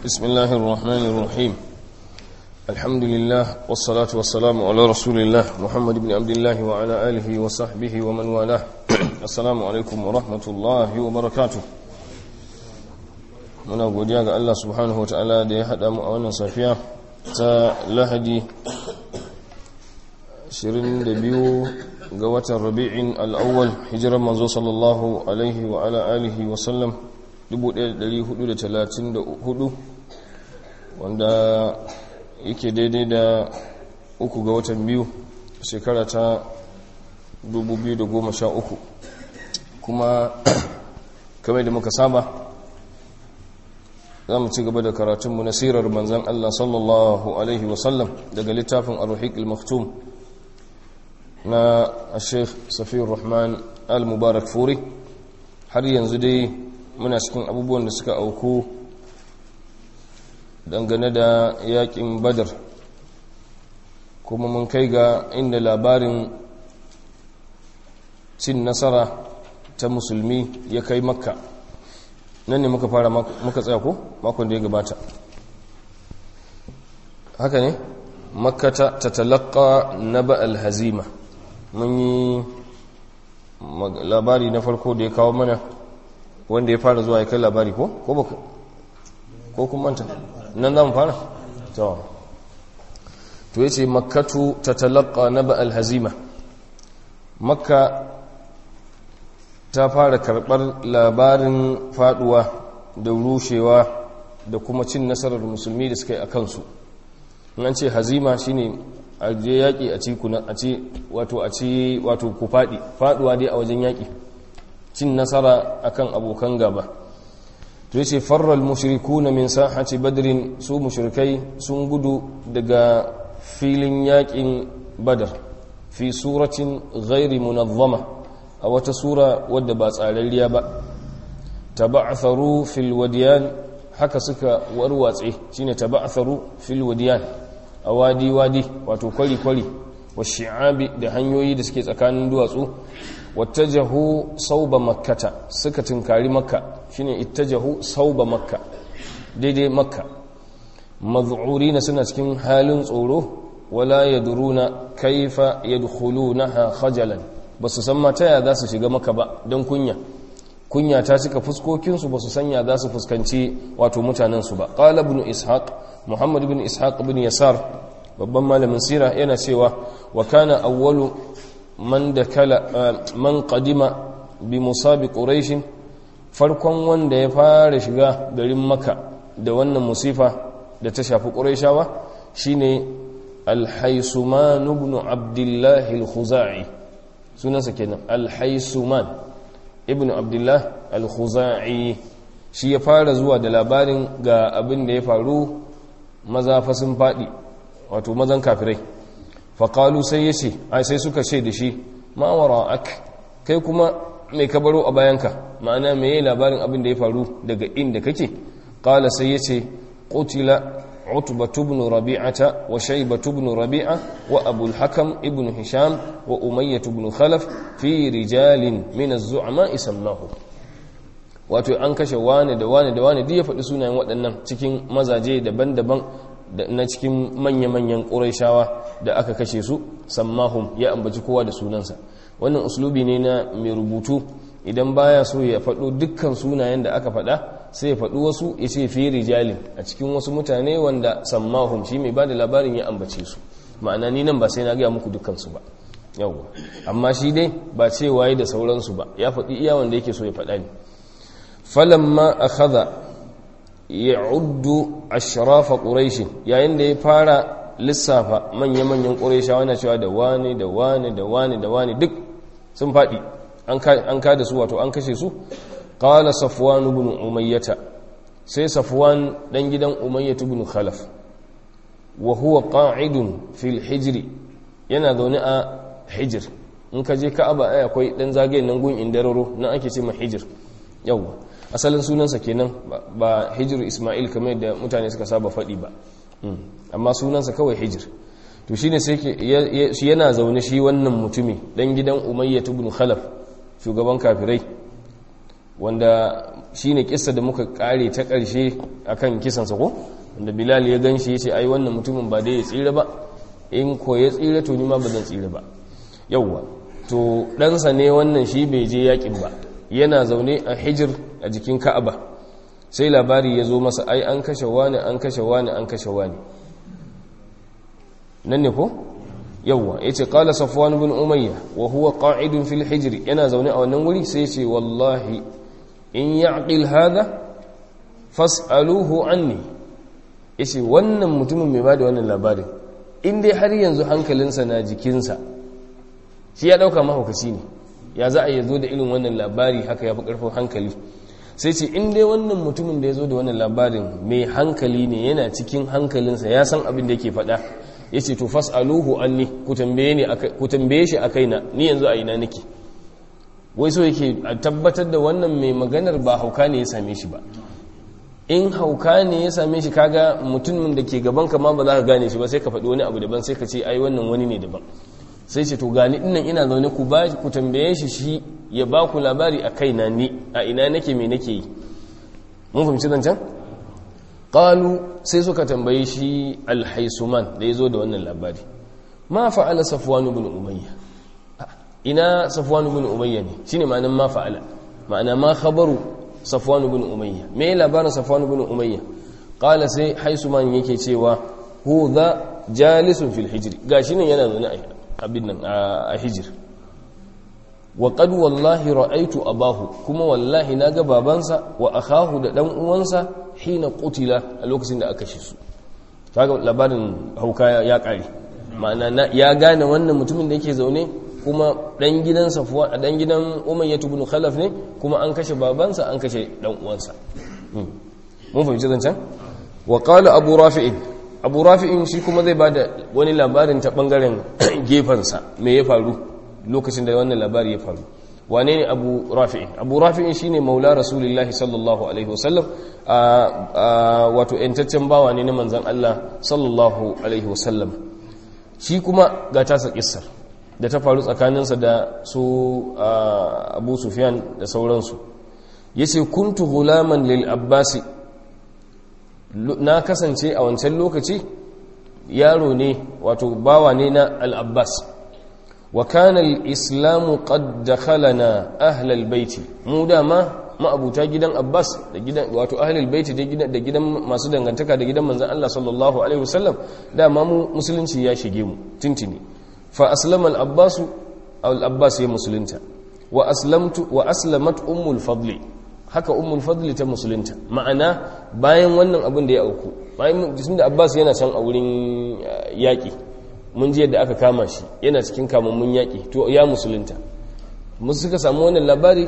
بسم الله الرحمن الرحيم الحمد لله والصلاة والسلام على رسول الله محمد بن عبد الله وعلى آله وصحبه ومن والاه السلام عليكم ورحمة الله وبركاته muna godiya ga Allah subhanahu wa ta'ala da ya haɗa mu a wannan safiya ta lahadi 22 ga watan rabi'in al'awwal hijirar manzo sallallahu alaihi wa ala alihi wa sallam 1434 wanda yake daidai da uku ga watan biyu shekara ta 2013 kuma kamar da muka saba za mu ci gaba da karatunmu na sirar manzan Allah sallallahu Alaihi wasallam daga littafin arruhik al-maktum na sheikh safiyar rahman al-mubarak furi har yanzu dai muna cikin abubuwan da suka auku dangane da yakin badar kuma mun kai ga inda labarin cin nasara ta musulmi ya kai makka nan ne muka fara muka tsaya ko makon da ya gabata haka ne makkata ta talaka na ba'al hazima mun yi labari na farko da ya kawo mana wanda ya fara zuwa ya kai labari ko ko kuma manta nan za mu fara to to ya ce makkatu ta talaka na ba'al hazima makka ta fara karɓar labarin faduwa da rushewa da kuma cin nasarar musulmi da suka yi a kansu an ce hazima shine a je yaƙi a ci a ci wato a ci wato ku faɗi faduwa dai a wajen yaƙi cin nasara akan abokan gaba to yace farral mushrikuna min sahati badrin su mushrikai sun gudu daga filin yaƙin badar fi suratin ghairi munazzama a wata sura wadda ba tsararriya ba taba'atharu fil wadiyan haka suka warwatse shine taba'atharu fil wadiyan a wadi wadi wato kwari kwari wa shi'abi da hanyoyi da suke tsakanin duwatsu wattajahu sauba makkata suka tunkari makka shine ittajahu sauba makka daidai makka maz'urina suna cikin halin tsoro wala yadruna kaifa yadkhulunaha khajalan ba su san mata ya za su shiga maka ba don kunya kunya ta cika fuskokinsu ba su sanya za su fuskanci wato mutanensu ba ƙala ibn ishaq muhammad ibn ishaq ibn yasar babban malamin sira yana cewa wa kana awwalu man dakala man qadima bi musabi quraish farkon wanda ya fara shiga garin maka da wannan musifa da ta shafi quraishawa shine al-haysuman ibn abdullah al-khuzai sunansa kenan alhaisuman ibn abdullah al-khuzai shi ya fara zuwa da labarin ga abin da ya faru maza fa sun faɗi wato mazan kafirai faƙalu sai ya ce ai sai suka ce da shi ma'awara ak kai kuma mai kabaro a bayanka ma'ana mai labarin abin da ya faru daga inda kake ƙala sai ya ce ƙutila عتبة بن ربيعة وشيبة بن ربيعة وأبو الحكم ابن هشام وأمية بن خلف في رجال من الزعماء سماه wato an kashe wane da wane da wane duk ya faɗi sunayen waɗannan cikin mazaje daban-daban na cikin manya-manyan ƙuraishawa da aka kashe su sammahum ya ambaci kowa da sunansa wannan uslubi ne na mai rubutu idan baya so ya faɗo dukkan sunayen da aka faɗa sai ya faɗi wasu ya ce fi rijalin a cikin wasu mutane wanda sammahum shi mai ba da labarin ya ambace su ma'ana ni nan ba sai na gaya muku dukkansu ba yawwa amma shi dai ba ce waye da sauransu ba ya faɗi iya wanda yake so ya faɗa ne falamma akhadha ya'uddu ashrafa quraish yayin da ya fara lissafa manya-manyan quraishawa na cewa da wane da wane da wane da wane duk sun faɗi an ka da su wato an kashe su qala safwan ibn umayyah sai safwan dan gidan umayyah ibn khalaf wa huwa qa'idun fil hijri yana zaune a hijr in ka je ka'aba ai akwai dan zagayen nan gun indararo nan ake ce ma hijr yawa asalin sunansa kenan ba hijr isma'il kamar da mutane suka saba faɗi ba amma sunansa kawai hijr to shine sai shi yana zaune shi wannan mutumi dan gidan umayyah ibn khalaf shugaban kafirai wanda shine kissa da muka kare ta karshe akan kisan sa ko wanda bilal ya ganshi yace ai wannan mutumin ba dai ya tsira ba in ko ya tsira to ni ma ba zan tsira ba yawwa to ɗansa ne wannan shi bai je yakin ba yana zaune a hijir a jikin ka'aba sai labari ya zo masa ai an kashe wani an kashe wani an kashe wani nan ne ko yawwa yace qala safwan ibn umayya wa huwa qa'idun fil hijr yana zaune a wannan wuri sai yace wallahi in ya'qil hadha fas'aluhu anni yace wannan mutumin mai bada wannan labarin in dai har yanzu hankalinsa na jikinsa shi ya dauka mahaukaci ne ya za a yi zo da irin wannan labari haka ya fi karfin hankali sai ce in dai wannan mutumin da ya zo da wannan labarin mai hankali ne yana cikin hankalinsa ya san abin da yake faɗa ya ce to fas'aluhu anni ku tambaye shi a kaina ni yanzu a ina nake wai so yake a tabbatar da wannan mai maganar ba hauka ne ya same shi ba in hauka ne ya same shi kaga mutumin da ke gaban ka ma ba za ka gane shi ba sai ka faɗi wani abu daban sai ka ce ai wannan wani ne daban sai ce to gani dinnan ina zaune ku ba ku tambaye shi shi ya ba ku labari a kaina ni a ina nake me nake yi mun fahimci zancen qalu sai suka tambaye shi alhaisuman da yazo da wannan labari ma fa'ala safwan ibn umayya ina safwan ibn umayya ne shine ma'anar ma fa'ala ma'ana ma khabaru safwan ibn umayya me labarin safwan ibn umayya qala sai haisuman yake cewa hu dha jalisun fil hijri gashi nan yana zaune abin nan a hijir wa qad wallahi ra'aytu abahu kuma wallahi naga babansa wa akahu da dan uwansa hina qutila a lokacin da aka shi su kaga labarin hauka ya kare ma'ana ya gane wannan mutumin da yake zaune kuma dan gidan safwa dan gidan umayyah ibn khalaf ne kuma an kashe babansa an kashe dan uwansa mun fahimci zancan wa qala abu rafi'in abu rafi'in shi kuma zai bada wani labarin ta bangaren gefansa me ya faru lokacin da wannan labari ya faru wane ne abu rafi'in abu rafi'in shine maula rasulullahi sallallahu alaihi wasallam wato yantaccen bawa ne na manzan Allah sallallahu alaihi wasallam shi kuma ga tasa kissar da ta faru tsakaninsa da su abu sufyan da sauransu yace kuntu gulaman lil abbasi na kasance a wancan lokaci yaro ne wato bawa ne na al-abbas wa kana al-islamu qad dakhalana ahlal baiti mu dama ma'abuta gidan abbas da gidan wato ahlul baiti da gidan da gidan masu dangantaka da gidan manzon Allah sallallahu alaihi wasallam dama mu musulunci ya shige mu tintini fa aslama al-abbas al-abbas ya musulunta wa aslamtu wa aslamat ummul fadli haka ummul fadli ta musulunta ma'ana bayan wannan abin da ya auku bayan jisim da abbas yana can a wurin yaƙi mun ji yadda aka kama shi yana cikin kamammun yaƙi to ya musulunta musu suka samu wannan labari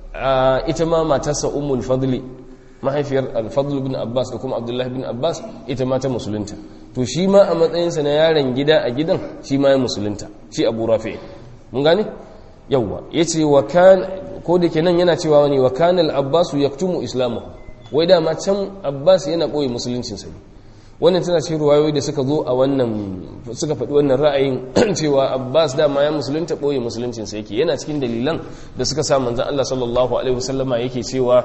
a ita ma matarsa ummul fadli mahaifiyar al-fadl bin abbas da kuma abdullahi bin abbas ita ma ta musulunta to shi ma a matsayinsa na yaron gida a gidan shi ma ya musulunta shi abu rafi mun gane yawwa yace wa kan ko da kenan yana cewa wani wa kana al-abbas yaktumu islamahu wai dama can abbas yana boye musuluncinsa ne wannan tana cikin ruwayoyi da suka zo a wannan suka faɗi wannan ra'ayin cewa abbas dama ya musulunta ɓoye musuluncinsa yake yana cikin dalilan da suka sa manzan allah sallallahu alaihi wasallama yake cewa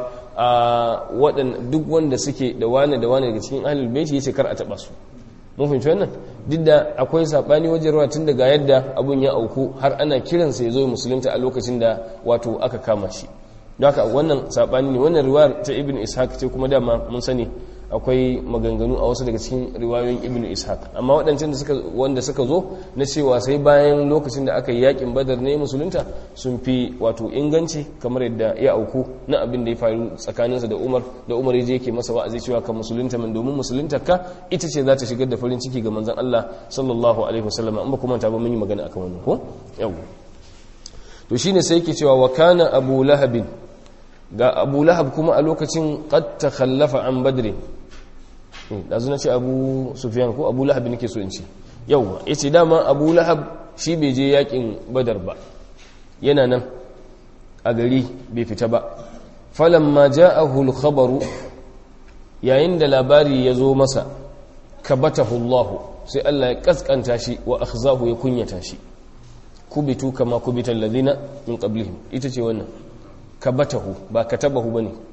a waɗan duk wanda suke da wane da wane daga cikin ahlul baiti yace kar a taɓa su mun fahimci wannan duk da akwai saɓani wajen ruwa tun daga yadda abun ya auku har ana kiransa ya zo musulunta a lokacin da wato aka kama shi don haka wannan saɓani ne wannan riwayar ta ibn ishaq ce kuma dama mun sani akwai maganganu a wasu daga cikin riwayoyin ibn ishaq amma waɗancan da suka wanda suka zo na cewa sai bayan lokacin da aka yi yakin badar ne musulunta sun fi wato inganci kamar yadda ya auku na abin da ya faru tsakaninsa da umar da umar ya yake masa wa'azi cewa ka musulunta min domin musulunta ka ita ce za ta shigar da farin ciki ga manzon Allah sallallahu alaihi wasallam an ba kuma ta ba mun yi magana akan wannan ko yau to shine sai yake cewa wa kana abu lahabin ga abu lahab kuma a lokacin qad takhallafa an badrin ɗazu na ce abu sufiyan ko abu lahab nake so in ce yauwa ya ce dama abu lahab shi bai je yakin badar ba yana nan a gari bai fita ba falon ma ja'ahu al-khabaru yayin da labari ya zo masa kabatahu Allah sai Allah ya kaskanta shi wa akhzahu ya kunyata shi kubitu kama kubital ladina min qablihim ita ce wannan kabatahu ba katabahu bane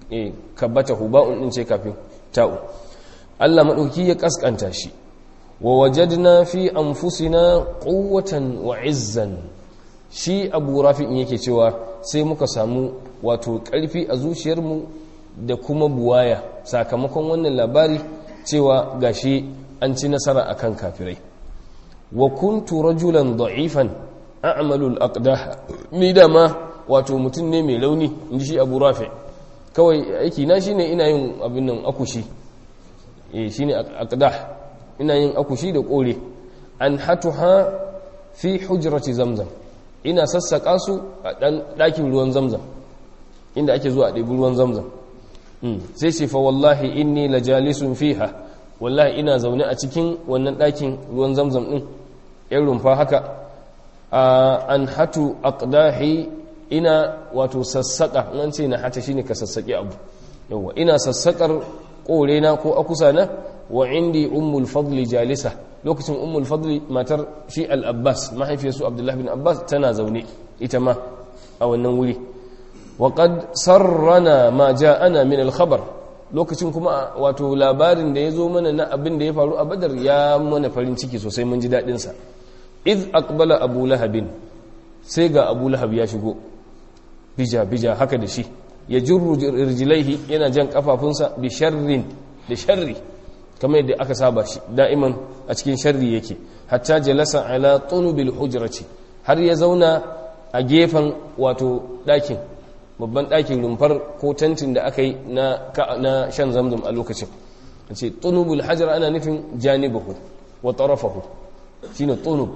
eh kabbatahu ba'un din ce kafin ta'u Allah madauki ya kaskanta shi wa wajadna fi anfusina quwwatan wa izzan shi Abu Rafi'in yake cewa sai muka samu wato karfi a zuciyarmu da kuma buwaya sakamakon wannan labari cewa gashi an ci nasara akan kafirai wa kuntu rajulan da'ifan a'malu al-aqdah ni da ma wato mutum ne mai launi inji shi Abu Rafi kawai aiki na shine ina yin abin nan akushi eh shine aqdah ina yin akushi da kore an hatuha fi hujrati zamzam ina sassaka su a dan dakin ruwan zamzam inda ake zuwa a ɗebi ruwan zamzam sai ce fa wallahi inni lajalisun fiha wallahi ina zaune a cikin wannan ɗakin ruwan zamzam ɗin yan rumfa haka an hatu aqdahi ina wato sassaka nan ce na hata shine ka sassaki abu yawa ina sassakar korena ko akusana wa indi ummul fadli jalisa lokacin ummul fadli matar shi al-abbas mahaifiyarsu abdullahi bin abbas tana zaune ita ma a wannan wuri wa qad sarrana ma ja'ana min al-khabar lokacin kuma wato labarin da ya zo mana na abin da ya faru a badar ya mana farin ciki sosai mun ji daɗin sa iz aqbala abu lahabin sai ga abu lahab ya shigo bija bija haka da shi ya jirru rijlaihi yana jan kafafunsa bi sharrin da sharri kamar yadda aka saba shi da'iman a cikin sharri yake hatta jalasa ala tunubil hujrati har ya zauna a gefen wato ɗakin babban ɗakin rumfar ko tantin da aka yi na shan zamzam a lokacin ce tunubul hajar ana nufin janibahu wa tarafahu shine tunub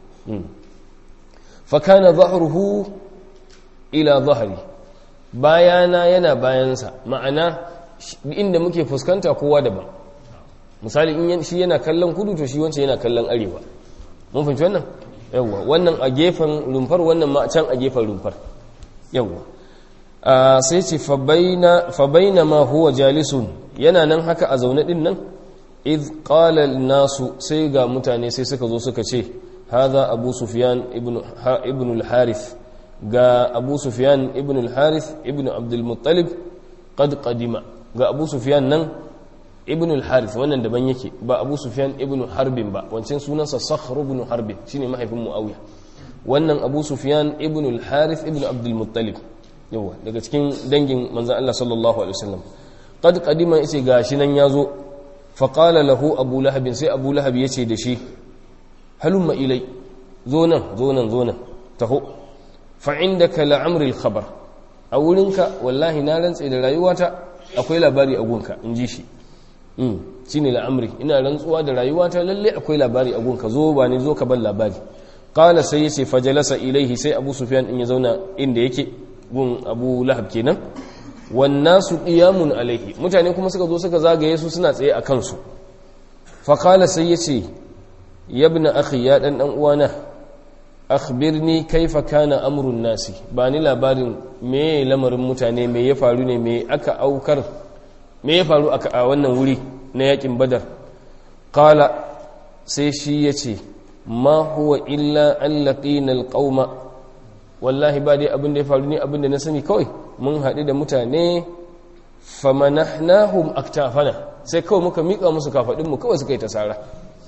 fa kana dhahruhu ila dhahri bayana yana bayansa ma'ana inda muke fuskanta kowa daban misali in shi yana kallon kudu to shi wancan yana kallon arewa mun fahimci wannan yawwa wannan a gefen rumfar wannan ma can a gefen rumfar yawwa sai ce fa baina ma huwa jalisun yana nan haka a zaune din nan iz qala nasu sai ga mutane sai suka zo suka ce hadha abu sufyan ibn ibn al-harith ga abu sufyan ibn al-harith ibn abdul muttalib qad qadima ga abu sufyan nan ibn al-harith wannan daban yake ba abu sufyan ibn harbin ba wancan sunansa sakhr ibn harbin shine mahaifin muawiya wannan abu sufyan ibn al-harith ibn abdul muttalib yawa daga cikin dangin manzon Allah sallallahu alaihi wasallam qad qadima yace gashi nan yazo fa qala lahu abu lahab sai abu lahab yace da shi halumma ilai zo nan zo nan zo nan taho fa indaka la'amri al-khabar a wurinka wallahi na rantse da rayuwata akwai labari a gunka in ji shi shi ne la'amri ina rantsuwa da rayuwata lalle akwai labari a gunka zo ba ne zo ka ban labari kala sai ya ce fajalasa ilaihi sai abu sufyan in ya zauna inda yake gun abu lahab kenan wannan su qiyamun alaihi mutane kuma suka zo suka zagaye su suna tsaye a kansu fa kala sai ya ce yabna akhi ya dan dan uwana akhbirni kaifa kana amrun nasi ba ni labarin me lamarin mutane me ya faru ne me aka aukar me ya faru a wannan wuri na yakin badar kala sai shi ya ce ma huwa illa an laƙina alƙauma wallahi ba dai abin da ya faru ne abin da na sani kawai mun haɗu da mutane famanahnahum aktafana sai kawai muka miƙa musu kafaɗinmu kawai suka yi tasara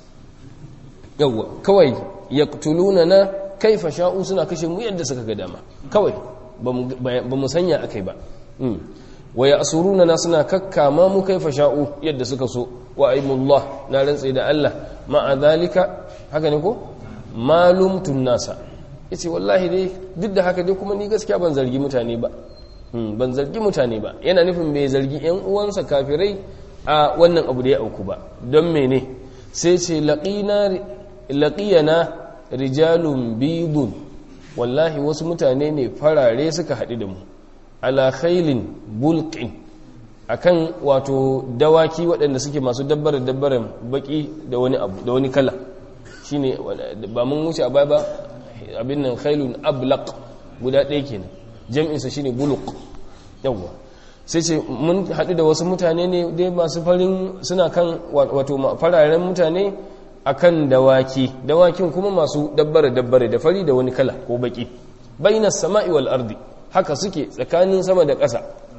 yawwa kawai yaqtuluna na kaifa sha'u suna kashe mu yadda suka ga dama kawai ba mu sanya akai ba wa ya asuruna na suna kakkama mu kaifa sha'u yadda suka so wa aimullah na rantse da Allah ma'a zalika haka ne ko malumtun nasa yace wallahi dai duk da haka dai kuma ni gaskiya ban zargi mutane ba ban zargi mutane ba yana nufin bai zargi yan uwansa kafirai a wannan abu da ya auku ba don mene sai ce laqina laqiyana rijalun bidun wallahi wasu mutane ne farare suka haɗu da mu ala khailin bulqin akan wato dawaki waɗanda suke masu dabbare dabbaren baki da wani abu da wani kala shine ba mun wuce a baya ba abin nan khailun ablaq guda ɗaya kenan jam'in sa shine buluq yawa sai ce mun haɗu da wasu mutane ne dai masu farin suna kan wato fararen mutane akan dawaki dawakin kuma masu dabbare dabbare da fari da wani kala ko baki bainas sama'i wal ardi haka suke tsakanin sama da ƙasa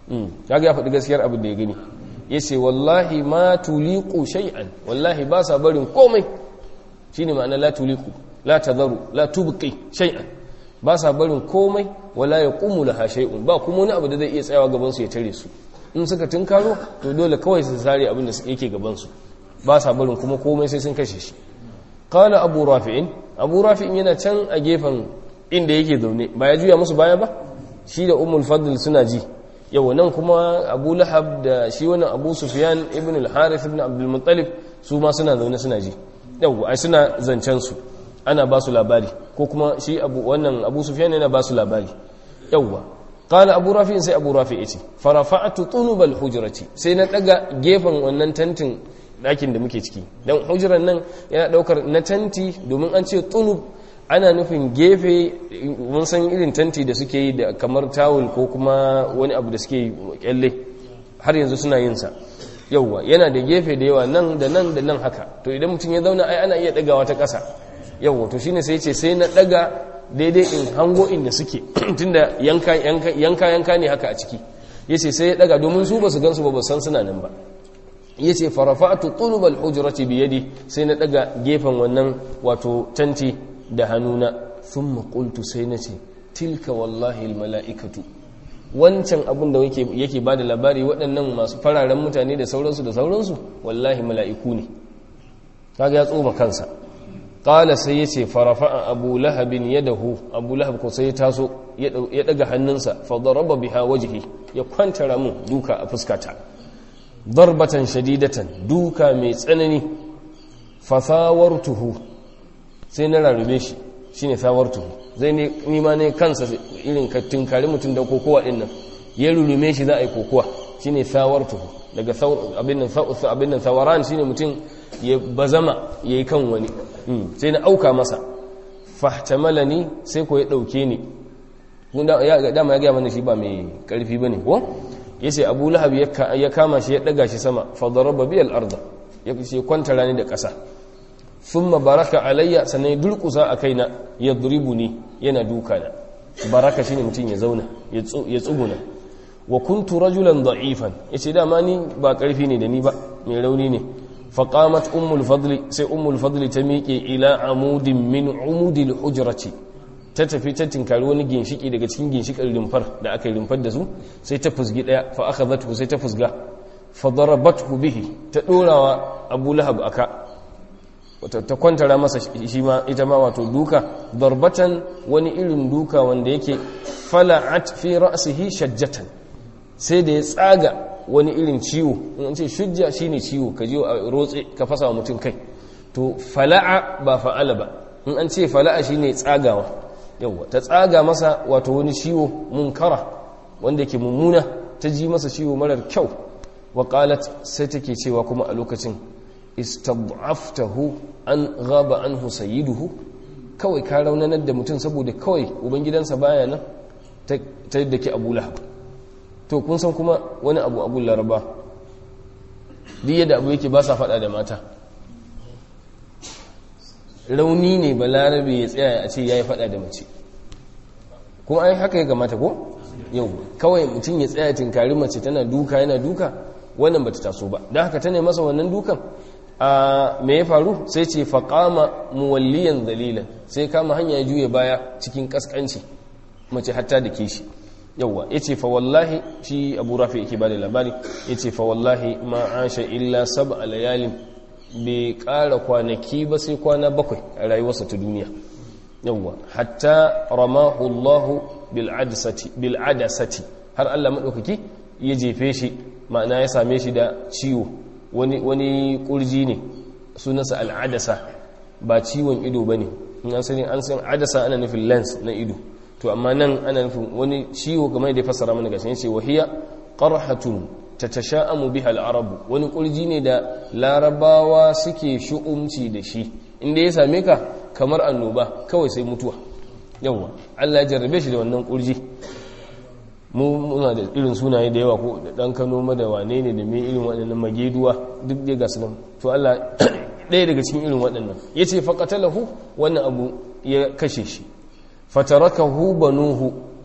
kaga ya faɗi gaskiyar abin da ya gani yace wallahi ma tuliqu shay'an wallahi ba sa barin komai shine ma'ana la tuliqu la tadharu la tubqi shay'an ba sa barin komai wala yaqumu laha shay'un ba kuma wani abu da zai iya tsayawa gaban su ya tare su in suka tunkaro to dole kawai su sare abin da yake gaban su ba sa barin kuma komai sai sun kashe shi qala abu rafi'in abu rafi'in yana can a gefen inda yake zaune ba ya juya musu baya ba shi da ummul fadl suna ji yau nan kuma abu lahab da shi wannan abu sufyan ibn al-harith ibn abdul muttalib su ma suna zaune suna ji yau ai suna zancen su ana ba su labari ko kuma shi abu wannan abu sufyan yana ba su labari yauwa qala abu rafi sai abu rafi yace farafa'tu tunubal hujrati sai na daga gefen wannan tantin dakin da muke ciki dan hujran nan yana daukar na tanti domin an ce tunub ana nufin gefe mun san irin tanti da suke yi da kamar tawul ko kuma wani abu da suke kyalle har yanzu suna yin sa yauwa yana da gefe da yawa nan da nan da nan haka to idan mutum ya zauna ai ana iya dagawa ta ƙasa yauwa to shine sai ce sai na daga daidai in hango inda suke tunda yanka yanka yanka yanka ne haka a ciki yace sai ya daga domin su basu gansu ba ba san suna nan ba yace farafa'tu tulubal hujrati bi yadi sai na daga gefen wannan wato tanti da hannuna thumma qultu sai nace tilka wallahi al mala'ikatu wancan abin da yake ba da labari waɗannan masu fararen mutane da sauransu da sauransu wallahi mala'iku ne kaga ya tsoma kansa ƙala sai ya ce farafa'a abu lahabin ya dahu abu lahab ko sai ya taso ya ɗaga hannunsa fadaraba biha wajihi ya kwantara mun duka a fuskata darbatan shadidatan duka mai tsanani fasawartuhu sai na rarrube shi shine sawartuhu zai ne nima ne kansa irin ka tunkari mutum da kokowa din nan ya rulume shi za a yi kokowa shine sawartuhu daga abin nan abin nan sawaran shine mutum ya bazama yayi kan wani sai na auka masa fahtamalani sai ko ya dauke ni dama ya gaya mana shi ba mai karfi bane ko yace Abu Lahab ya kama shi ya daga shi sama fa daraba bi al-ardh ya ce kwantara ni da ƙasa thumma baraka alayya sannan ya durkusa a kaina ya ni yana duka na baraka shine mutum ya zauna ya tsuguna wa kuntu rajulan da'ifan yace dama ni ba karfi ne da ni ba mai rauni ne fa qamat ummul fadli sai ummul fadli ta miƙe ila amudin min umudil hujrati ta tafi ta tinkari wani ginshiki daga cikin ginshikin rimfar da aka yi rimfar da su sai ta fusgi daya fa akhadhathu sai ta fusga fa darabathu bihi ta dorawa abu lahab aka ta kwantara masa shi ma ita ma wato duka darbatan wani irin duka wanda yake fala'at fi ra'sihi shajjatan sai da ya tsaga wani irin ciwo in ce shujja shine ciwo ka je a rotse ka fasa wa mutum kai to fala'a ba fa'ala ba in an ce fala'a shine tsagawa yawa ta tsaga masa wato wani ciwo munkara wanda yake mummuna ta ji masa ciwo marar kyau wa qalat sai take cewa kuma a lokacin istad'aftahu an ghaba anhu sayyiduhu kawai ka raunanar da mutum saboda kawai ubangidansa baya nan ta yadda ke abu lahab to kun san kuma wani abu abu laraba duk yadda abu yake ba sa faɗa da mata rauni ne ba larabe ya tsaya a ce ya yi faɗa da mace kuma ai haka ya gamata ko yau kawai mutum ya tsaya tinkari mace tana duka yana duka wannan bata taso ba don haka ta ne masa wannan dukan a me ya faru sai ce faƙama muwalliyan dalilan sai kama hanya ya juya baya cikin ƙasƙanci mace hatta da ke shi yauwa ya ce fa wallahi shi abu rafi yake ba da labari ya ce fa wallahi ma asha illa sab a layalin bai ƙara kwanaki ba sai kwana bakwai a rayuwarsa ta duniya yauwa hatta ramahu allahu bil'adasati har allah maɗaukaki ya jefe shi ma'ana ya same shi da ciwo wani wani kurji ne sunansa al'adasa ba ciwon ido ba ne an sani an san adasa ana nufin lens na ido to amma nan ana nufin wani ciwo kamar da ya fassara mana gashi yace wahiya qarhatun tatasha'amu biha al-arab wani kurji ne da larabawa suke shu'umci da shi inda ya same ka kamar annoba kawai sai mutuwa yawa Allah ya jarrabe shi da wannan kurji mu muna da irin sunaye da yawa ko da dan kano ma da wane ne da me irin waɗannan mageduwa duk dai ga sunan to Allah ɗaya daga cikin irin waɗannan yace faqatalahu wannan abu ya kashe shi fatarakahu banuhu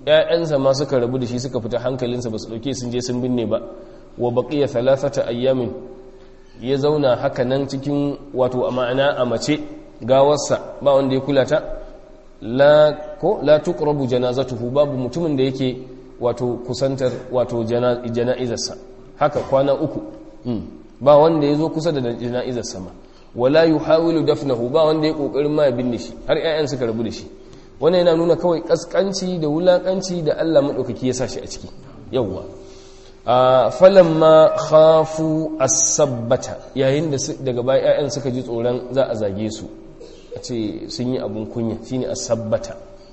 ƴaƴansa ma suka rabu da shi suka fita hankalinsa ba su ɗauke sun je sun binne ba wa baqiya thalathata ayyamin ya zauna haka nan cikin wato a ma'ana a mace gawarsa ba wanda ya kula ta la ko la tuqrabu janazatuhu babu mutumin da yake wato kusantar wato jana'izarsa haka kwana uku ba wanda ya zo kusa da jana'izarsa ma wala yuhawilu dafnahu ba wanda ya kokarin ma ya binne shi har ƴaƴan suka rabu da shi wannan yana nuna kawai kaskanci da wulakanci da Allah madaukaki ya sa shi a ciki yawwa falamma khafu as-sabbata yayin da daga baya ƴaƴan suka ji tsoron za a zage su a ce sun yi abun kunya shine as-sabbata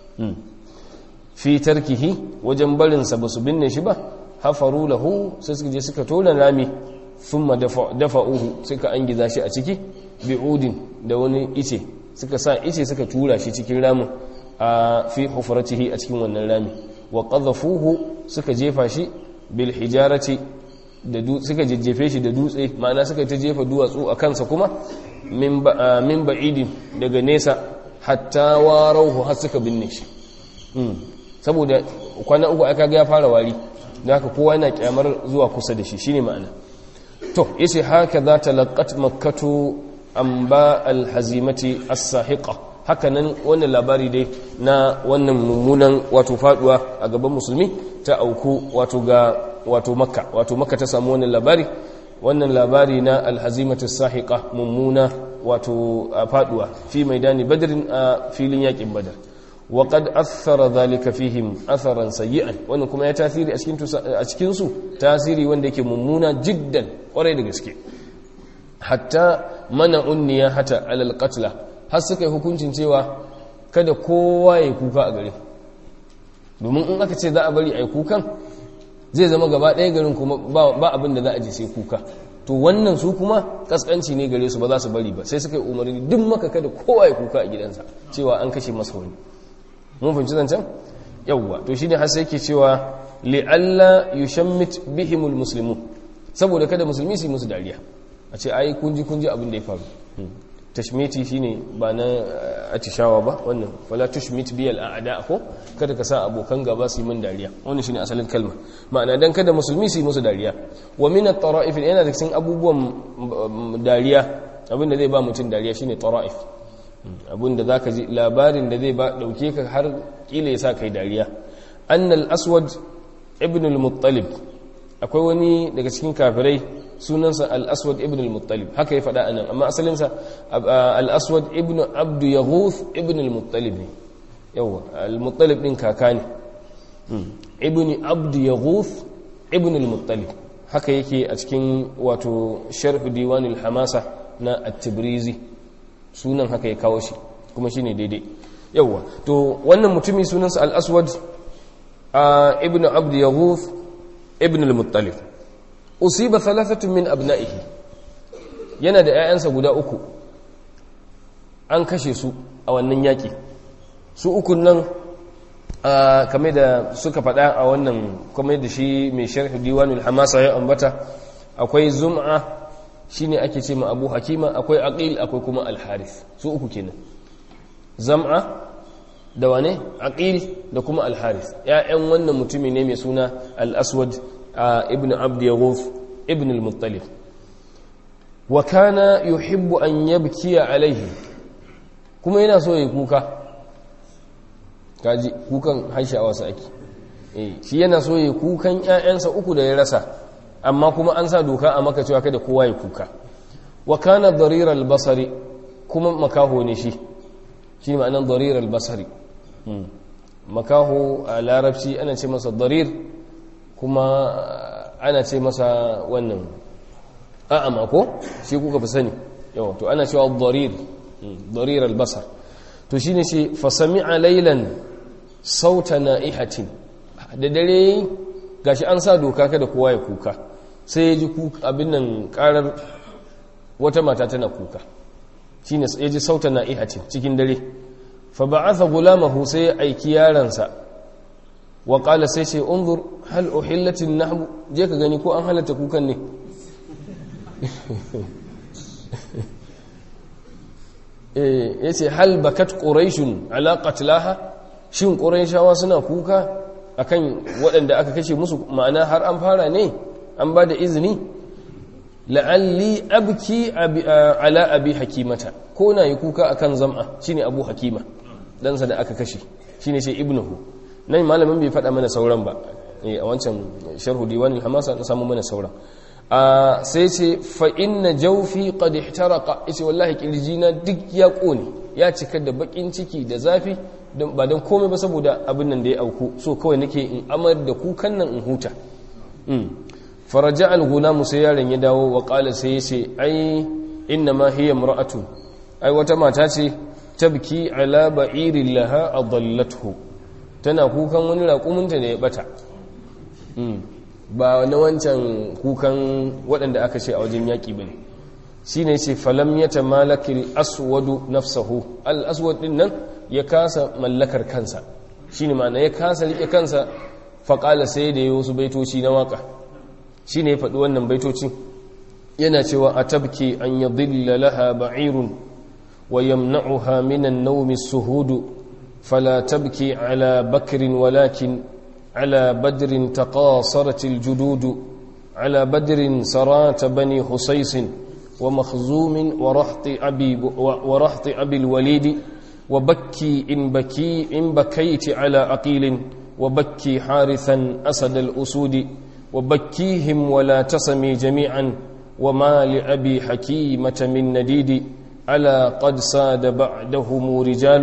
fi tarkihi wajen barin sa basu binne shi ba hafaru lahu sai suka je suka tona rami thumma dafa'uhu suka angiza shi a ciki bi'udin da wani ice suka sa ice suka tura shi cikin ramin a fi hufratihi a cikin wannan rami wa qadhafuhu suka jefa shi bil hijarati da suka jejjefe shi da dutse ma'ana suka ta jefa duwatsu a kansa kuma min ba'idin daga nesa hatta warauhu har suka binne shi saboda kwana uku aka ga ya fara wari da haka kowa yana kyamar zuwa kusa da shi shine ma'ana to yace haka za ta laqat makkatu amba alhazimati as-sahiqa haka nan wannan labari dai na wannan mummunan wato faduwa a gaban musulmi ta auku wato ga wato makka wato makka ta samu wannan labari wannan labari na alhazimatu as-sahiqa mummuna wato faduwa fi maidani badrin a filin yakin badar wa qad athara dhalika fihim atharan sayyi'an wannan kuma ya tasiri a cikin a cikin su tasiri wanda yake mummuna jiddan kwarai da gaske hatta mana'un niyahata alal qatla har suka yi hukuncin cewa kada kowa ya kuka a gare domin in aka ce za a bari a yi kukan zai zama gaba ɗaya garin kuma ba abin da za a je sai kuka to wannan su kuma kaskanci ne gare su ba za su bari ba sai suka yi umarni duk maka kada kowa ya kuka a gidansa cewa an kashe masa wani mun fahimci zancen yawwa to shine har sai yake cewa li'alla yushammit bihimul muslimun saboda kada musulmi su yi musu dariya a ce ai kunji kunji abin da ya faru tashmiti shine ba na atishawa ba wannan wala tushmit biyal a'da ko kada ka sa abokan gaba su yi min dariya wannan shine asalin kalma ma'ana dan kada musulmi su yi musu dariya wa min at-tara'if yana da cikin abubuwan dariya abin da zai ba mutum dariya shine tara'if abin da zaka ji labarin da zai ba dauke ka har kila ya sa kai dariya annal aswad ibn al-muttalib akwai wani daga cikin kafirai sunansa al-aswad ibn al-muttalib haka ya faɗa anan amma asalinsa al-aswad ibn abdu yaghuth ibn al-muttalib ne yawa al-muttalib din kaka ne ibn abdu yaghuth ibn al-muttalib haka yake a cikin wato sharh diwan al-hamasa na at-tibrizi sunan haka ya kawo shi kuma shine daidai yawa to wannan mutumi sunansa al-aswad ibn abdu yaghuth ibn al-muttalib usiba thalathatun min abna'ihi yana da 'ya'yansa guda uku an kashe su a wannan yaki su ukun nan kamar da suka faɗa a wannan kamar da shi mai sharh diwanul hamasa ya ambata akwai zum'a shine ake ce ma abu hakima akwai aqil akwai kuma al-harith su uku kenan zam'a da wane aqil da kuma al-harith ƴaƴan wannan mutumi ne mai suna al-aswad ibn abd yaghuf ibn al-muttalib wa kana yuhibbu an yabkiya alaihi kuma yana so ya kuka kaji kukan haishawa sa ake eh shi yana so ya kukan ƴaƴansa uku da ya rasa amma kuma an sa doka a maka cewa kada kowa ya kuka wa kana darir al-basari kuma makaho ne shi shi ma'anan darir al-basari makaho a larabci ana ce masa darir kuma ana ce masa wannan a'ama ko shi kuka fi sani yawa to ana cewa darir darir al-basar to shine shi fa sami'a laylan sauta na'ihatin da dare gashi an sa doka kada kowa ya kuka sai ya ji abin nan karar wata mata tana kuka shine ya ji sauta na'ihatin cikin dare fa ba'atha gulamahu sai ya aiki yaransa wa qala sai ce unzur hal uhillatin nahbu je ka gani ko an halatta kukan ne eh yace hal bakat quraishun ala qatlaha shin quraishawa suna kuka akan waɗanda aka kashe musu ma'ana har an fara ne an ba da izini la'alli abki ala abi hakimata ko na yi kuka akan zam'a shine abu hakima ɗansa da aka kashe shine ce ibnuhu nan malamin bai faɗa mana sauran ba a wancan sharhu diwanin hamasa na samu mana sauran sai ce fa inna jawfi qad ihtaraqa yace wallahi kirjina duk ya kone ya cika da bakin ciki da zafi ba don komai ba saboda abin nan da ya auku so kawai nake in amar da kukan nan in huta faraja al-gulamu sai yaron ya dawo wa qala sai ya ce ai inna ma hiya imra'atun ai wata mata ce tabki ala ba'irin laha adallathu tana kukan wani raƙuminta da ya bata ba na wancan kukan waɗanda aka ce a wajen yaƙi ba ne shi ne ce falam ya tamalakil aswadu nafsahu al-aswad ɗin nan ya kasa mallakar kansa shi ne ma'ana ya kasa riƙe kansa faƙala sai da ya wasu baitoci na waƙa shi ne ya faɗi wannan baitoci yana cewa a tabki an ya dilla laha ba'irun wa yamna'uha minan naumi suhudu fala tabki ala bakirin walakin على بدر تقاصرت الجدود على بدر سرات بني حسيس ومخزوم ورحط أبي, ورحط أبي الوليد وبكي إن, بكي إن بكيت على عقيل وبكي حارثا أسد الأسود وبكيهم ولا تسمي جميعا وما لأبي حكيمة من نديد ألا قد ساد بعدهم رجال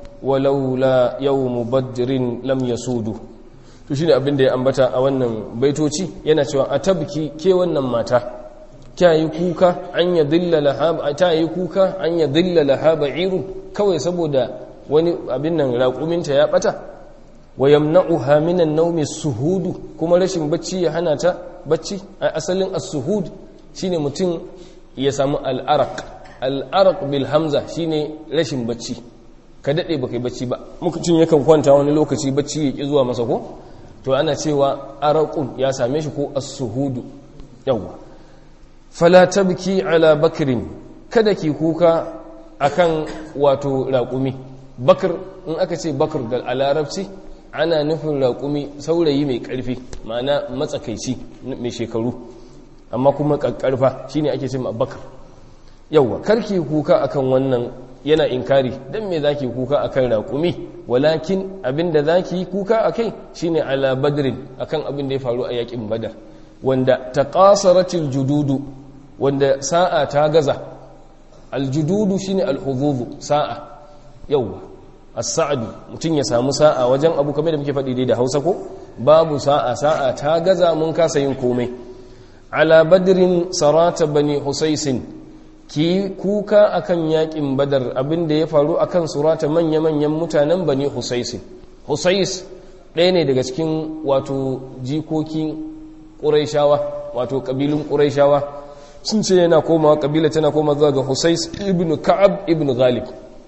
ولولا يوم بدر لم يسودوا to shine abin da ya ambata a wannan baitoci yana cewa a tabki ke wannan mata ta yi kuka an ya dillala ha ta yi kuka an ya dillala ha ba'iru kawai saboda wani abin nan raƙuminta ya bata wa yamna'uha minan nawmi suhudu kuma rashin bacci ya hana ta bacci a asalin as-suhud shine mutum ya samu al-araq al-araq bil hamza shine rashin bacci ka dade baka yi bacci ba mutum yakan kwanta wani lokaci bacci ya ki zuwa masa ko to ana cewa araqun ya same shi ko as-suhudu yawa fala tabki ala bakrin kada ki kuka akan wato raƙumi bakr in aka ce bakr da larabci ana nufin raƙumi saurayi mai ƙarfi ma'ana matsakaici mai shekaru amma kuma ƙarƙarfa shine ake ce ma bakr yawa karki kuka akan wannan yana inkari dan me zaki kuka akan raƙumi walakin abinda zaki kuka akai shine ala badrin akan abin da ya faru a yakin badar wanda taqasaratil jududu wanda sa'a ta gaza aljududu shine alhududu sa'a yawa as-sa'du mutun ya samu sa'a wajen abu kamar da muke faɗi dai da Hausa ko babu sa'a sa'a ta gaza mun kasa yin komai ala badrin sarata bani husaysin ki kuka akan yakin badar abinda ya faru akan surata manya-manyan mutanen bani husaysin husais ɗaya ne daga cikin wato jikokin ƙuraishawa wato ƙabilun ƙuraishawa sun ce yana komawa ƙabila tana koma zuwa ga husais ibn ka'ab ibn ghalib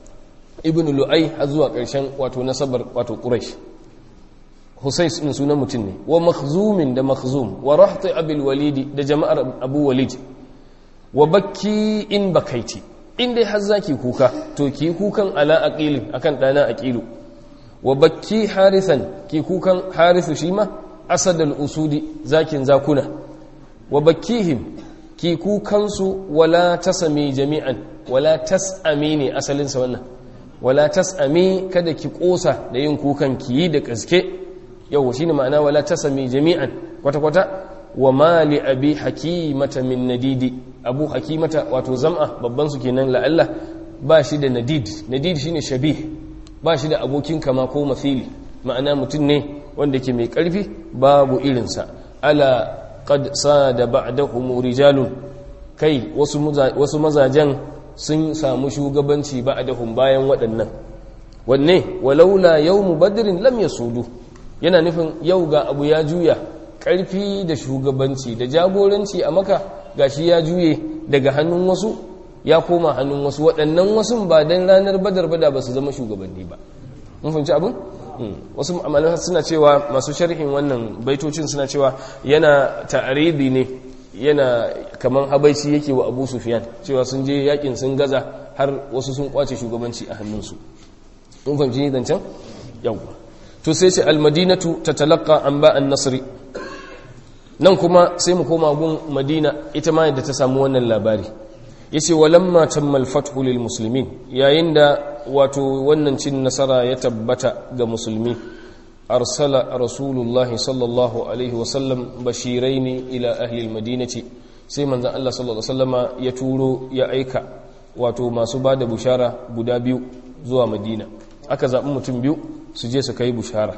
ibn lu'ai har zuwa ƙarshen wato nasabar wato ƙuraish husais ɗin sunan mutum ne wa makhzumin da makhzum wa rahti abil walidi da jama'ar abu walid wa bakki in bakaiti in dai har zaki kuka to ki kukan ala aqilin akan dana aqilu wa bakki harisan ki kukan harisu shi ma asadul usudi zakin zakuna wa bakkihim ki kukan su wala tasami jami'an wala tasami ne asalin sa wannan wala tasami kada ki kosa da yin kukan ki yi da gaske yau shine ma'ana wala tasami jami'an kwata kwata wa mali abi hakimata min nadidi abu hakimata wato zam'a babban su kenan la'alla ba shi da nadid nadid shine shabih ba shi da abokin kama ko mafili ma'ana mutum ne wanda ke mai karfi babu irinsa ala qad sada ba'dahum rijalun kai wasu wasu mazajen sun samu shugabanci ba'dahum bayan waɗannan wanne walaula yawmu badrin lam yasudu yana nufin yau ga abu ya juya ƙarfi da shugabanci da jagoranci a maka gashi ya juye daga hannun wasu ya koma hannun wasu waɗannan wasu ba don ranar badar bada ba su zama shugabanni ba mun fahimci abin wasu amalin suna cewa masu sharhin wannan baitocin suna cewa yana ta'aridi ne yana kamar habaici yake wa abu sufiyan cewa sun je yakin sun gaza har wasu sun kwace shugabanci a hannunsu mun fahimci ni zancen yawwa to sai ce almadinatu tatalaqqa an ba'an nasri nan kuma sai mu koma gun madina ita ma yadda ta samu wannan labari yace walamma tammal fathu lil muslimin yayin da wato wannan cin nasara ya tabbata ga musulmi arsala rasulullahi sallallahu alaihi wasallam bashiraini ila ahli almadinati sai manzon Allah sallallahu alaihi wasallama ya turo ya aika wato masu bada bushara guda biyu zuwa madina aka zaɓi mutum biyu su je su kai bushara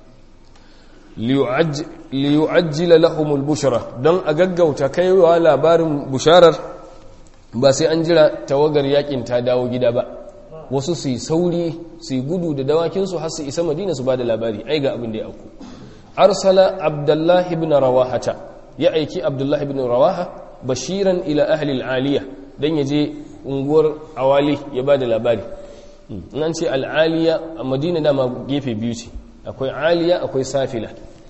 liyu'ajjila lahumul bushara don a gaggauta kaiwa labarin busharar ba sai an jira tawagar yakin ta dawo gida ba wasu su yi sauri su yi gudu da dawakinsu har su isa madina su ba da labari ai ga abin da ya auku arsala abdullahi ibn rawahata ya aiki abdullahi ibn rawaha bashiran ila ahli al'aliya dan ya je unguwar awali ya ba da labari nan ce al'aliya a madina dama gefe biyu ce akwai aliya akwai safila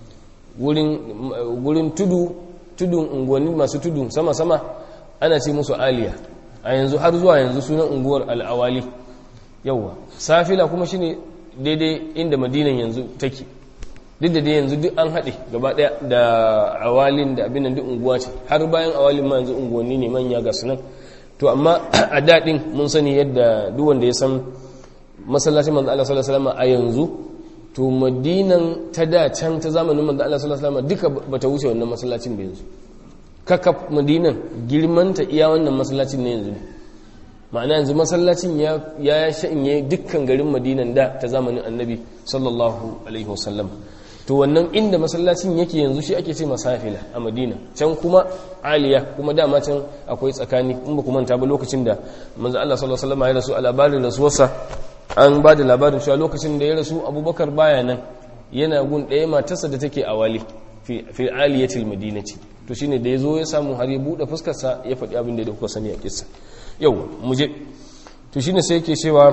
wurin tudu tudun unguwanni masu tudu sama-sama ana ce musu aliya a yanzu har zuwa yanzu sunan unguwar al'awali yauwa safila kuma shine daidai inda madinan yanzu take duk da dai yanzu duk an haɗe gaba ɗaya da awalin da abin duk unguwa ce har bayan awalin ma yanzu unguwanni ne manya ga sunan to amma a daɗin mun sani yadda duk wanda ya san masallacin manzo Allah sallallahu alaihi wasallam a yanzu to madinan ta da can ta zamanin manzo Allah sallallahu alaihi wasallam duka bata wuce wannan masallacin da yanzu kakaf madinan girmanta iya wannan masallacin ne yanzu ne ma'ana yanzu masallacin ya ya shanye dukkan garin madinan da ta zamanin annabi sallallahu alaihi wasallam to wannan inda masallacin yake yanzu shi ake ce masafila a madina can kuma aliya kuma dama can akwai tsakani in ba ku manta ba lokacin da manzo Allah sallallahu alaihi wasallam ya rasu a labarin rasuwarsa an ba da labarin cewa lokacin da ya rasu abubakar baya nan yana gun ɗaya matarsa da take a wali fi aliyatil madinati to shine da ya zo ya samu har ya buɗe fuskarsa ya faɗi abin da ya kuka sani a kissa yau mu je to shine sai yake cewa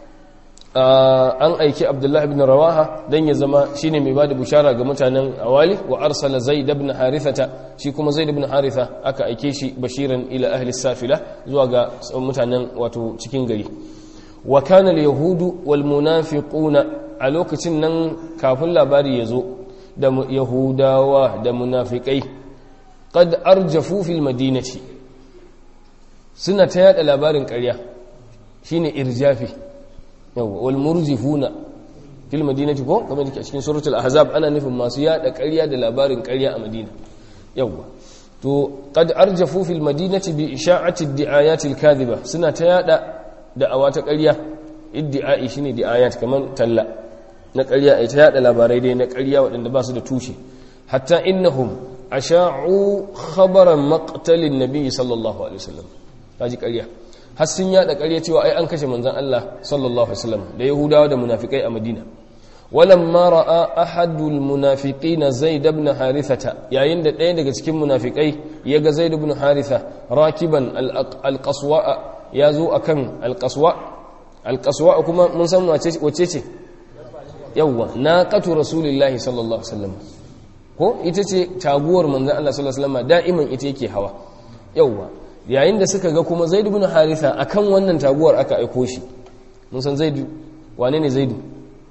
an aiki abdullahi ibn rawaha dan ya zama shine mai bada bushara ga mutanen awali wa arsala zaid ibn harithata shi kuma zaid ibn haritha aka aike shi bashiran ila ahli safila zuwa ga mutanen wato cikin gari wa kana al-yahudu wal munafiquna a lokacin nan kafin labari ya zo da yahudawa da munafikai qad arjafu fil madinati suna ta yada labarin ƙarya shine irjafi yawa wal murjifuna fil madinati ko kamar da ke cikin suratul ahzab ana nufin masu yada ƙarya da labarin ƙarya a madina yawa to qad arjafu fil madinati bi isha'ati ad-di'ayati al-kadhiba suna ta yada da'awa ta ƙarya iddi'ai shine di'ayat kamar talla na ƙarya ai ta yada labarai dai na ƙarya waɗanda ba su da tushe hatta innahum asha'u khabaran maqtalin nabiy sallallahu alaihi wasallam kaji ƙarya har sun yada ƙarya cewa ai an kashe manzon Allah sallallahu alaihi wasallam da yahudawa da munafikai a madina walamma ra'a ahadul munafiqina zaid ibn harithata yayin da ɗaya daga cikin munafikai yaga zaid ibn haritha rakiban al-qaswa ya zo akan al-qaswa al-qaswa kuma mun san wace ce yawwa naqatu rasulillahi sallallahu alaihi wasallam ko ita ce taguwar manzon Allah sallallahu alaihi wasallam da'iman ita yake hawa yawwa yayin da suka ga kuma zaid ibn haritha akan wannan taguwar aka aiko shi mun san zaid wane ne zaidu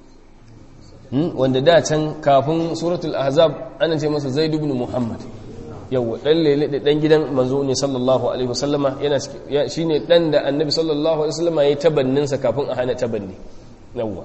wanda da can kafin suratul ahzab ana ce masa zaid ibn muhammad yawa dan lele da dan gidan manzo ne sallallahu alaihi wasallama yana shine dan da annabi sallallahu alaihi wasallama yayi tabannin sa kafin a hana tabanni yawa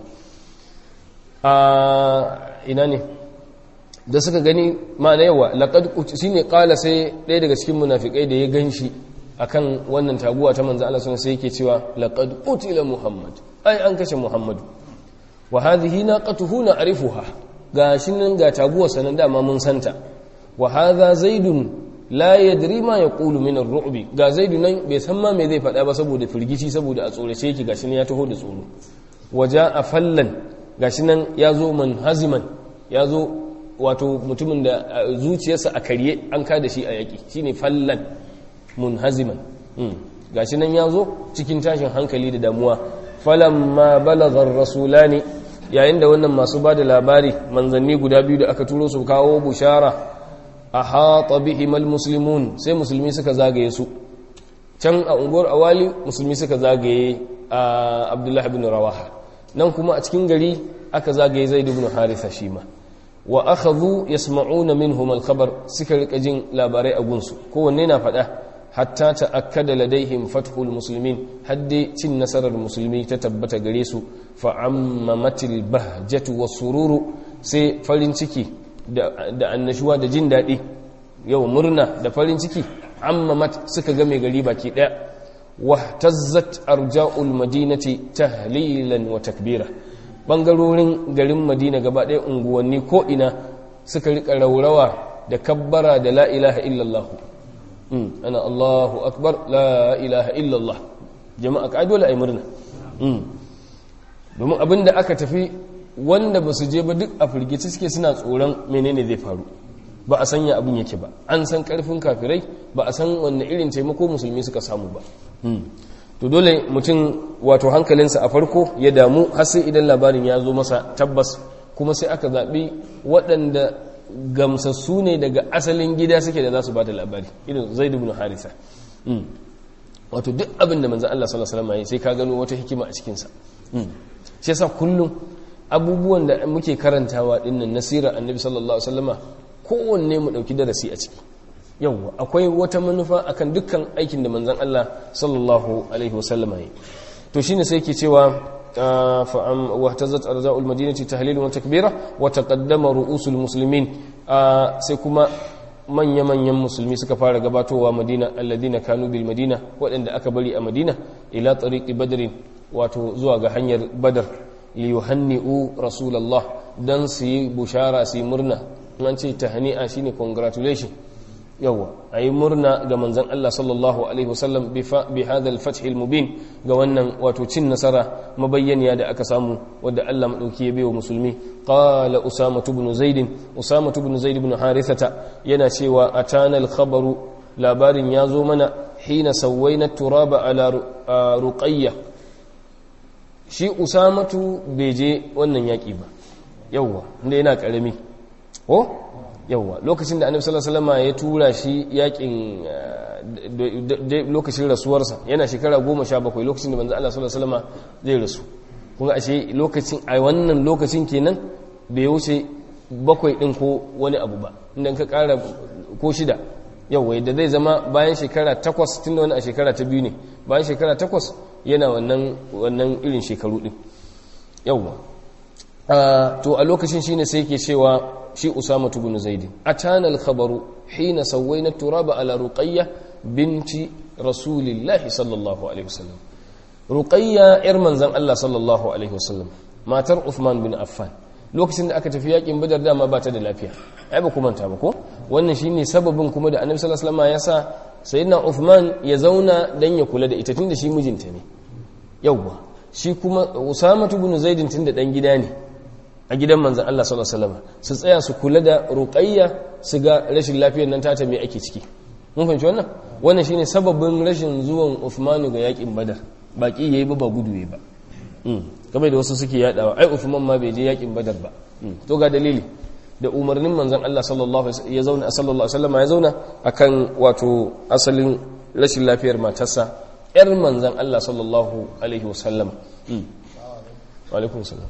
a ina ne da suka gani ma'ana yawa laqad shine qala sai ɗaya daga cikin munafikai da ya ganshi akan wannan taguwa ta manzo Allah sallallahu sai yake cewa laqad qutila muhammad ai an kashe muhammadu wa hadhihi naqatuhu na'rifuha gashi nan ga taguwar sanan dama mun santa wa hadha zaidun la yadri ma yaqulu min ar-ru'bi ga zaidu nan bai san ma me zai faɗa ba saboda firgici saboda a tsorace yake gashi nan ya taho da tsoro waja fallan gashi nan ya zo manhaziman ya zo wato mutumin da zuciyarsa a karye an kada shi a yaki shine fallan munhaziman gashi nan ya zo cikin tashin hankali da damuwa falamma balagar rasulani yayin da wannan masu ba da labari manzanni guda biyu da aka turo su kawo bushara a haƙa bihimal musulmun sai musulmi suka zagaye su can a unguwar awali musulmi suka zagaye a abdullahi bin rawaha nan kuma a cikin gari aka zagaye zaid ibn haritha shi ma wa akhadhu yasma'una minhum al-khabar suka rika jin labarai a gunsu kowanne na faɗa hatta ta'akkada ladaihim fathul muslimin hadde cin nasarar musulmi ta tabbata gare su fa ammamatil bahjatu was-sururu sai farin ciki da annashuwa da jin daɗi yau murna da farin ciki ammamat suka ga mai gari baki ɗaya wahtazzat arja'ul madinati tahlilan wa takbira bangarorin garin madina gaba ɗaya unguwanni ko ina suka rika raurawa da kabbara da la ilaha illallah ana allahu akbar la ilaha illallah jama'a ka dole ai murna domin abinda aka tafi wanda ba su je ba duk a firgici suke suna tsoron menene zai faru ba a sanya abin yake ba an san karfin kafirai ba a san wanne irin taimako musulmi suka samu ba to dole mutum wato hankalinsa a farko ya damu har sai idan labarin ya zo masa tabbas kuma sai aka zaɓi waɗanda gamsassu ne daga asalin gida suke da za su ba da labari irin zaid ibn harisa wato duk abin da manzan Allah sallallahu alaihi wasallam sai ka gano wata hikima a cikinsa shi yasa kullum abubuwan da muke karantawa dinnan nasira annabi sallallahu alaihi wasallama kowanne mu dauki darasi a ciki yawwa akwai wata manufa akan dukkan aikin da manzon Allah sallallahu alaihi wasallama yi to shine sai yake cewa fa am wahtazat arja'ul madinati tahlilan wa takbira wa taqaddama ru'usul muslimin sai kuma manya-manyan musulmi suka fara gabatowa madina alladina kanu bil madina waɗanda aka bari a madina ila tariqi badrin wato zuwa ga hanyar badar liyuhanni'u rasulallah dan su yi bushara su yi murna an ce tahni'a shine congratulation yawa ayi murna ga manzon Allah sallallahu alaihi wasallam bi hadha al-fath al-mubin ga wannan wato cin nasara mabayyaniya da aka samu wadda Allah madauki ya bayo musulmi qala usama ibn zaid usama ibn zaid ibn harithata yana cewa atana al-khabaru labarin ya zo mana hina sawaina turaba ala ruqayyah shi usamatu bai je wannan yaƙi ba yauwa inda yana ƙarami ko yauwa lokacin da annabi sallallahu alaihi wasallam ya tura shi yaƙin lokacin rasuwarsa yana shekara goma sha bakwai lokacin da manzo Allah sallallahu alaihi wasallam zai rasu kun ga ashe lokacin a wannan lokacin kenan bai wuce bakwai din ko wani abu ba idan ka ƙara ko shida yauwa da zai zama bayan shekara takwas tunda wani a shekara ta biyu ne bayan shekara takwas yana wannan wannan irin shekaru din yawwa to a lokacin shine sai yake cewa shi Usama ibn Zaid atana al-khabaru hina sawayna turaba ala Ruqayya binti Rasulillahi sallallahu alaihi wasallam Ruqayya yar manzon Allah sallallahu alaihi wasallam matar Uthman bin Affan lokacin da aka tafi yakin Badar dama ba ta da lafiya ai ba kuma ta ba ko wannan shine sababin kuma da Annabi sallallahu alaihi wasallam ya sa sayyidina Uthman ya zauna dan ya kula da ita tunda shi mijinta ne yauwa shi kuma Usama ibn Zaid tunda dan gida ne a gidan manzon Allah sallallahu alaihi wasallam su tsaya su kula da Ruqayya su ga rashin lafiyar nan tata me ake ciki mun fahimci wannan wannan shine sababin rashin zuwan Uthman ga yakin Badar baki yayi ba ba gudu yayi ba kamar da wasu suke yadawa ai Uthman ma bai je yakin Badar ba to ga dalili da umarnin manzon Allah sallallahu alaihi ya zauna sallallahu alaihi wasallam ya zauna akan wato asalin rashin lafiyar matarsa yar manzon Allah sallallahu alaihi wasallam wa alaikum salam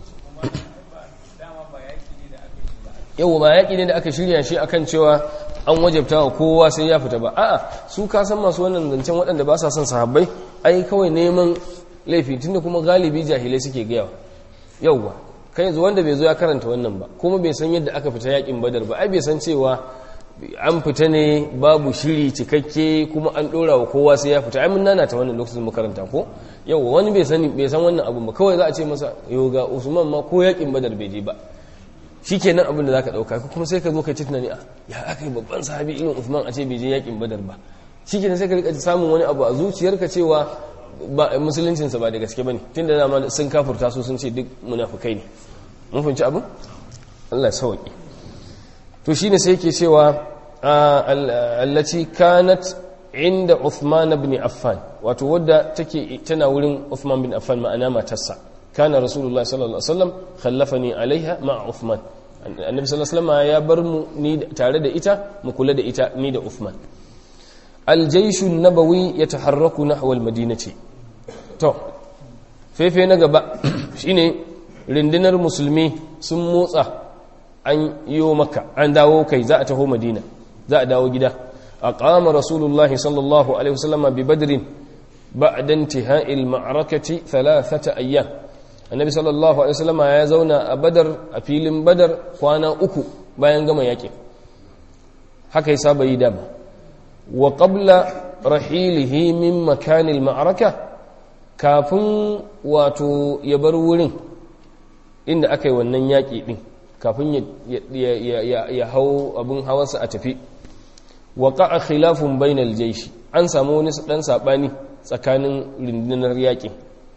yau ba yaƙi ne da aka shirya shi akan cewa an wajabta wa kowa sai ya fita ba a'a su ka san masu wannan zancen waɗanda ba sa son sahabbai ai kawai neman laifi tunda kuma galibi jahilai suke gayawa yauwa kai yanzu wanda bai zo ya karanta wannan ba kuma bai san yadda aka fita yakin badar ba ai bai san cewa an fita ne babu shiri cikakke kuma an dora wa kowa sai ya fita ai mun nana ta wannan lokacin makaranta ko yawa wani bai sani bai san wannan abu ba kawai za a ce masa yoga usman ma ko yakin badar bai je ba shikenan abin da zaka dauka kuma sai ka zo kai tunani a ya aka yi babban sahabi irin usman a ce bai je yakin badar ba shikenan sai ka rika samun wani abu a zuciyarka cewa ba musuluncinsa ba da gaske ba ne tun da dama sun kafurta su sun ce duk munafukai ne mun fahimci abin Allah ya sauki to shine sai yake cewa allati kanat inda Uthman ibn Affan wato wadda take tana wurin Uthman bin Affan ma'ana matarsa kana Rasulullah sallallahu alaihi wasallam khallafani alaiha ma'a Uthman annabi sallallahu alaihi wasallam ya bar mu ni tare da ita mu kula da ita ni da Uthman الجيش النبوي يتحرك نحو المدينة to fefe na gaba shine rindinar musulmi sun motsa an yiwo maka an dawo kai za a taho madina za a dawo gida a ƙama rasulullahi sallallahu alaihi wasallama bi badrin ba'da intihai ma'arakati thalathata ayyam annabi sallallahu alaihi wasallama ya zauna a badar a filin badar kwana uku bayan gama yaƙin haka ya saba yi dama wa qabla rahilihi min makanil ma'araka kafin wato ya bar wurin inda aka yi wannan yaƙi ɗin kafin ya hau abin hawansa a tafi wa ƙa'a khilafun bainal jaishi an samu wani ɗan saɓani tsakanin rundunar yaƙi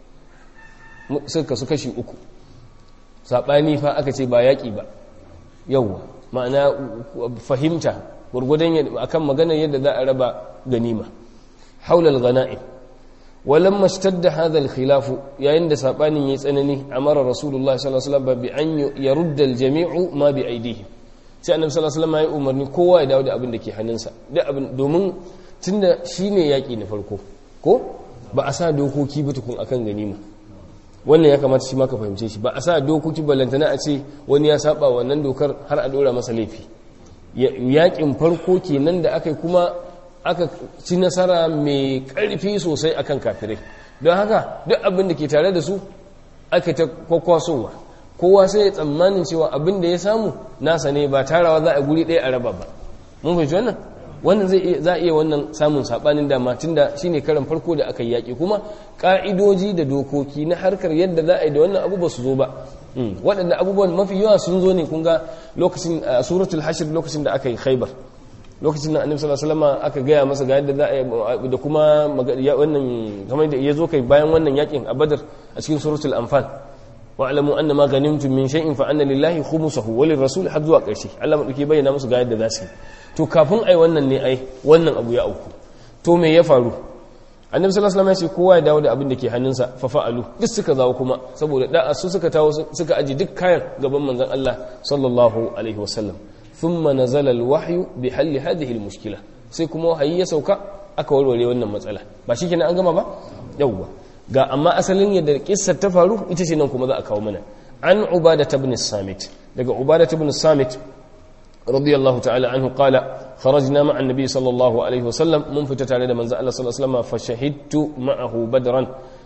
suka su kashi uku saɓani fa aka ce ba yaƙi ba yauwa ma'ana fahimta gwargwadon akan maganar yadda za a raba ganima haulal gana'im ولما اشتد هذا الخلاف yayin da sabanin yayi tsanani amara rasulullahi sallallahu alaihi wasallam bi an yarudda aljami'u ma bi aidihim sai annabi sallallahu alaihi wasallam ya umarni kowa ya dawo da abin da ke hannunsa da abin domin tunda shine yaki na farko ko ba a sa dokoki ba tukun akan ganima wannan ya kamata shi ma ka fahimce shi ba a sa dokoki ballantana a ce wani ya saba wannan dokar har a dora masa laifi yakin farko kenan da aka kuma aka ci nasara mai ƙarfi sosai akan kafirai don haka duk abin da ke tare da su aka ta kwakwasowa kowa sai ya tsammanin cewa abin da ya samu nasa ne ba tarawa za a guri ɗaya a raba ba mun fahimci wannan wannan zai za a iya wannan samun sabanin dama tunda shine karan farko da aka yi yaƙi kuma ƙa'idoji da dokoki na harkar yadda za a yi da wannan abu ba su zo ba waɗanda abubuwan mafi yawa sun zo ne kun ga lokacin suratul hashir lokacin da aka yi khaibar lokacin da annabi sallallahu alaihi wasallam aka gaya masa ga yadda za a da kuma wannan kamar da ya zo kai bayan wannan yakin a badar a cikin suratul anfal wa alamu anna ma ganimtum min shay'in fa anna lillahi khumsuhu wa lirrasul har zuwa ƙarshe Allah madauki bayyana musu ga yadda za su to kafin ai wannan ne ai wannan abu ya auku to me ya faru annabi sallallahu alaihi wasallam ya ce kowa ya dawo da abin da ke hannunsa fa fa'alu duk suka zawo kuma saboda da'a su suka tawo suka aji duk kayan gaban manzon Allah sallallahu alaihi wasallam ثم نزل الوحي بحل هذه المشكلة sai kuma wahayi ya sauka aka warware wannan matsala ba shi kenan an gama ba yawwa ga amma asalin yadda kissar ta faru ita ce nan kuma za a kawo mana an ubada ibn samit daga ubada ibn samit radiyallahu ta'ala anhu qala kharajna ma'a annabi sallallahu alaihi wasallam mun fita tare da manzo Allah sallallahu alaihi wasallam fa shahidtu ma'ahu badran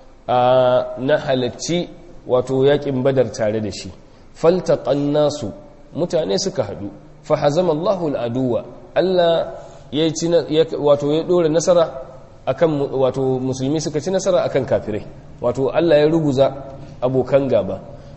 na halacci wato yakin badar tare da shi faltaqan nasu mutane suka hadu fahazama Allahu al'aduwa Allah ya ci wato ya dora nasara akan wato musulmi suka ci nasara akan kafirai wato Allah ya ruguza abokan gaba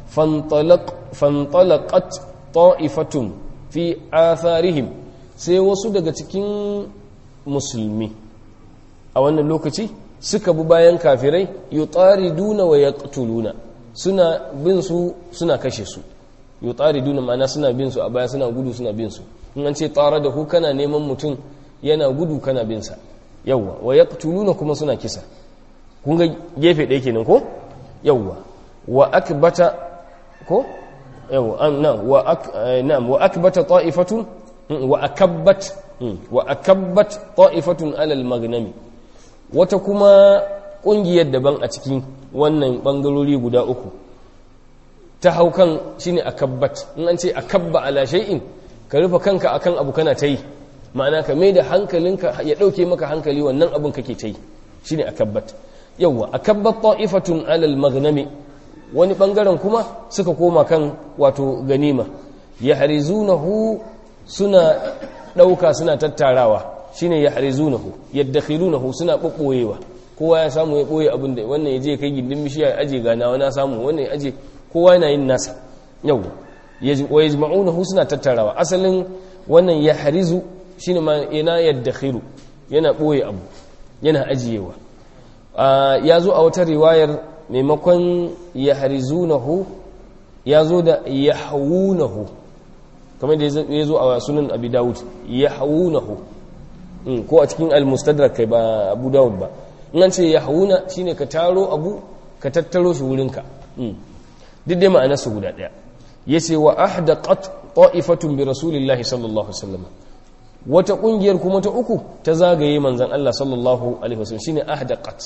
fantalaqat ta'ifatun fi atharihim sai wasu daga cikin musulmi a wannan lokaci suka bi bayan kafirai yutariduna wa yaqtuluna suna bin su suna kashe su yutariduna ma'ana suna bin su a baya suna gudu suna bin su in an ce tara da ku kana neman mutum yana gudu kana bin sa yawa wa yaqtuluna kuma suna kisa kun ga gefe ɗaya kenan ko yawa wa akbata ko yawa an na wa ak na'am wa akbata ta'ifatun wa akabbat wa akabbat ta'ifatun alal magnami wata kuma kungiyar daban a cikin wannan bangarori guda uku ta hau kan shine akabbat in an ce akabba ala shay'in ka rufe kanka akan abu kana ta yi ma'ana ka mai da hankalinka ya dauke maka hankali wannan abun kake ta yi shine akabbat yawa akabbat ta'ifatun ala al-maghnami wani bangaren kuma suka koma kan wato ganima yahrizunahu suna dauka suna tattarawa shine yahrizunahu yaddakhilunahu suna bubboyewa kowa ya samu ya boye abin da wannan ya je kai gindin bishiya ya aje ganawa na samu wannan ya aje kowa yana yin nasa yau wa yajma'unahu suna tattarawa asalin wannan ya harizu shine ma yana yaddakhiru yana boye abu yana ajiyewa ya zo a wata riwayar maimakon ya harizunahu ya zo da yahwunahu kamar da ya zo a sunan abi dawud yahwunahu ko a cikin al-mustadrak kai ba abu dawud ba in an ce yahwuna shine ka taro abu ka tattaro shi wurinka duk dai ma'ana su guda ɗaya ya ce wa ahdaqat ta'ifatun bi rasulillahi sallallahu alaihi wasallam wata kungiyar kuma ta uku ta zagaye manzon Allah sallallahu alaihi wasallam shine ahdaqat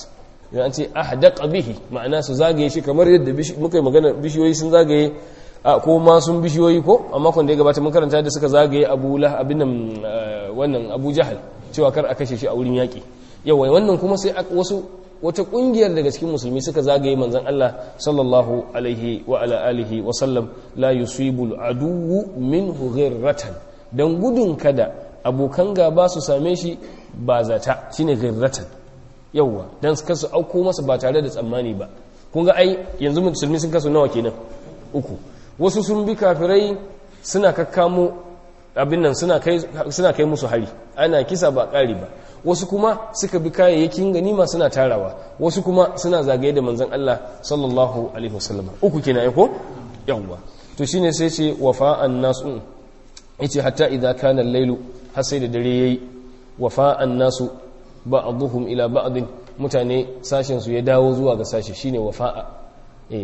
idan an ce ahdaqa bihi ma'ana su zagaye shi kamar yadda muka yi magana bishiyoyi sun zagaye a ko ma sun bishiyoyi ko a makon da ya gabata mun karanta da suka zagaye Abu Lah abin nan wannan Abu Jahal cewa kar a kashe shi a wurin yaki yawa wannan kuma sai wasu wata kungiyar daga cikin musulmi suka zagaye manzon Allah sallallahu alaihi wa ala alihi wa sallam la yusibul aduwwu minhu ghirratan dan gudun kada abokan gaba su same shi ba zata shine ghirratan yawa dan su kasu auko masa ba tare da tsammani ba kun ga ai yanzu musulmi sun kasu nawa kenan uku wasu sun bi kafirai suna kakkamo abin nan suna kai suna kai musu hari ana kisa ba ƙari ba wasu kuma suka bi kayayyakin ganima suna tarawa wasu kuma suna zagaye da manzon Allah sallallahu alaihi wasallam uku kenan ai ko yawwa to shine sai ce wafa'an nasu yace hatta idza kana al-lailu har sai da dare yayi wafa'an nasu ba'dhum ila ba'd mutane sashin su ya dawo zuwa ga sashi shine wafa'a eh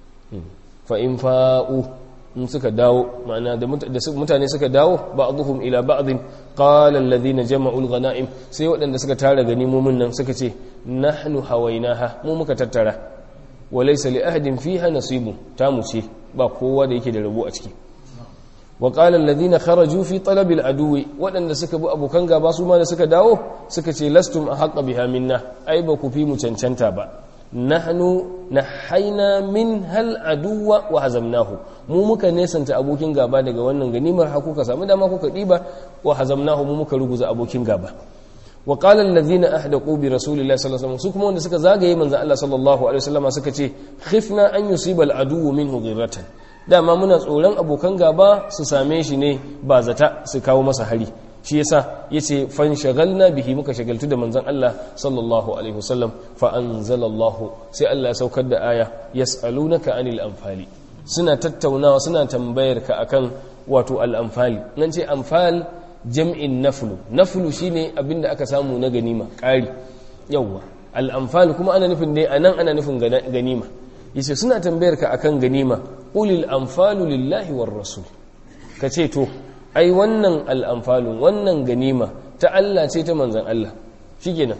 fa in fa'u in suka dawo ma'ana da mutane suka dawo ba'dhum ila ba'd qala alladhina jama'u al-ghanaim sai waɗanda suka tara ganimomin nan suka ce nahnu hawainaha mu muka tattara wa laysa li ahadin fiha nasibu ta mu ce ba kowa da yake da rabo a ciki wa qala alladhina kharaju fi talab al-aduwi waɗanda suka bi abokan gaba su ma da suka dawo suka ce lastum ahqqa biha minna ai ba ku fi mu cancanta ba nahnu nahaina min hal aduwa wa hazamnahu mu muka nesanta abokin gaba daga wannan ganimar har kuka samu dama kuka diba wa hazamnahu mu muka ruguza abokin gaba wa qala allazina ahdaqu bi rasulillahi sallallahu alaihi wasallam su kuma wanda suka zagaye manzon Allah sallallahu alaihi wasallam suka ce khifna an yusiba al aduwu minhu ghirratan dama muna tsoron abokan gaba su same shi ne ba zata su kawo masa hari shi yasa yace fan shagalna bihi muka shagaltu da manzon Allah sallallahu alaihi wasallam fa anzalallahu sai Allah ya saukar da aya yasalunaka anil anfali suna tattaunawa suna tambayar ka akan wato al anfali nan ce anfal jam'in naflu naflu shine abinda aka samu na ganima ƙari yawa al anfal kuma ana nufin dai anan ana nufin ganima yace suna tambayar ka akan ganima ulil anfalu lillahi war rasul kace to ai wannan al'amfalun wannan ganima ta Allah ce ta manzan Allah shi kenan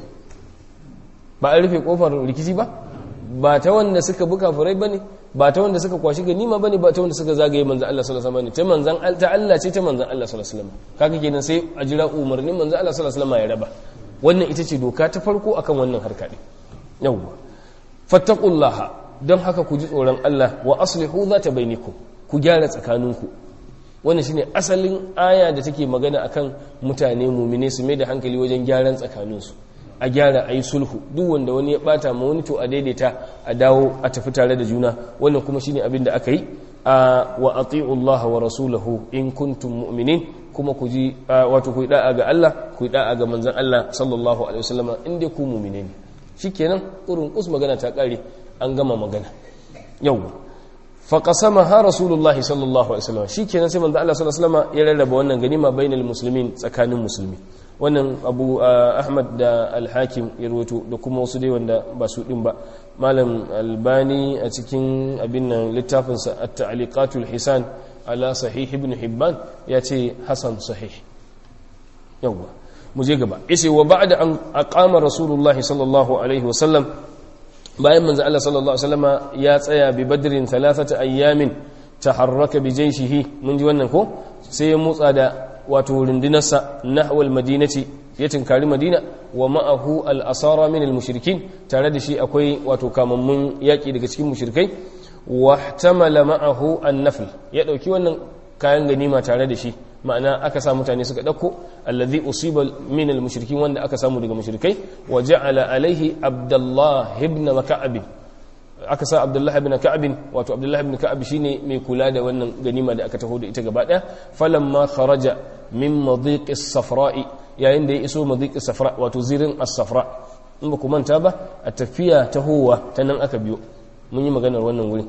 ba a rufe kofar rikici ba ba ta wanda suka buka furai ba ne ba ta wanda suka kwashi ganima ba ne ba ta wanda suka zagaye manzan Allah sallallahu alaihi wasallam ta manzan ta Allah ce ta manzan Allah sallallahu alaihi wasallam kaga kenan sai a jira umarnin manzan Allah sallallahu alaihi wasallam ya raba wannan ita ce doka ta farko akan wannan harka din yawwa fattaqullaha don haka ku ji tsoron Allah wa aslihu zata bainakum ku gyara tsakaninku wannan shine asalin aya da take magana akan mutane mumine su mai da hankali wajen gyaran tsakaninsu a gyara a yi sulhu duk wanda wani ya bata ma wani to a daidaita a dawo a tafi tare da juna wannan kuma shine abin da aka yi a wa ati'u Allah wa rasulahu in kuntum mu'minin kuma ku ji wato ku yi da'a ga Allah ku yi da'a ga manzon Allah sallallahu alaihi wasallam in dai ku mu'mine ne shikenan kurun kus magana ta kare an gama magana yawwa faƙasamaha rasulullah sallallahu alaihi wasallam shi kenan sai manzo Allah sallallahu alaihi wasallam ya rarraba wannan ganima bainal muslimin tsakanin musulmi wannan abu ahmad da al-hakim ya rawaito da kuma wasu dai wanda ba su din ba malam albani a cikin abin nan littafin sa at-ta'liqatul hisan ala sahih ibn hibban ya ce hasan sahih yawa mu je gaba yace wa ba'da an aqama rasulullah sallallahu alaihi wasallam bayan manzo Allah sallallahu alaihi wasallama ya tsaya bi badrin thalathata ayyamin taharraka bi jayshihi mun ji wannan ko sai ya motsa da wato rundunarsa nahwal madinati ya tinkari madina wa ma'ahu al-asara min al-mushrikin tare da shi akwai wato kamammun yaki daga cikin mushrikai wa ihtamala ma'ahu an-nafl ya dauki wannan kayan ganima tare da shi ma'ana aka sa mutane suka dauko allazi usiba min al-mushrikin wanda aka samu daga mushrikai wa ja'ala alaihi abdullah ibn mak'ab aka sa abdullah ibn ka'ab wato abdullah ibn ka'ab shine mai kula da wannan ganima da aka taho da ita gaba daya falamma kharaja min madiq as-safra'i yayin da ya iso madiq as-safra wato zirin as-safra in ba ku manta ba a tafiya tahowa ta nan aka biyo mun yi maganar wannan wurin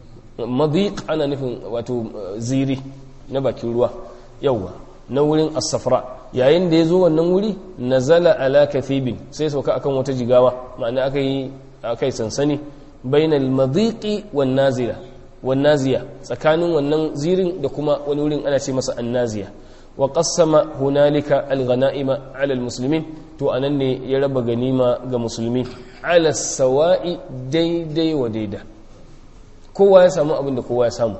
madiq ana nufin wato ziri na bakin ruwa yawwa na wurin as-safra yayin da ya zo wannan wuri nazala ala kathibin sai sauka akan wata jigawa ma'ana aka yi akai sansani bainal madiqi wan nazila wan naziya tsakanin wannan zirin da kuma wani wurin ana ce masa annaziya wa qassama hunalika al-ghanaima ala al-muslimin to anan ne ya raba ganima ga musulmi ala sawa'i daidai wa daida kowa ya samu abin da kowa ya samu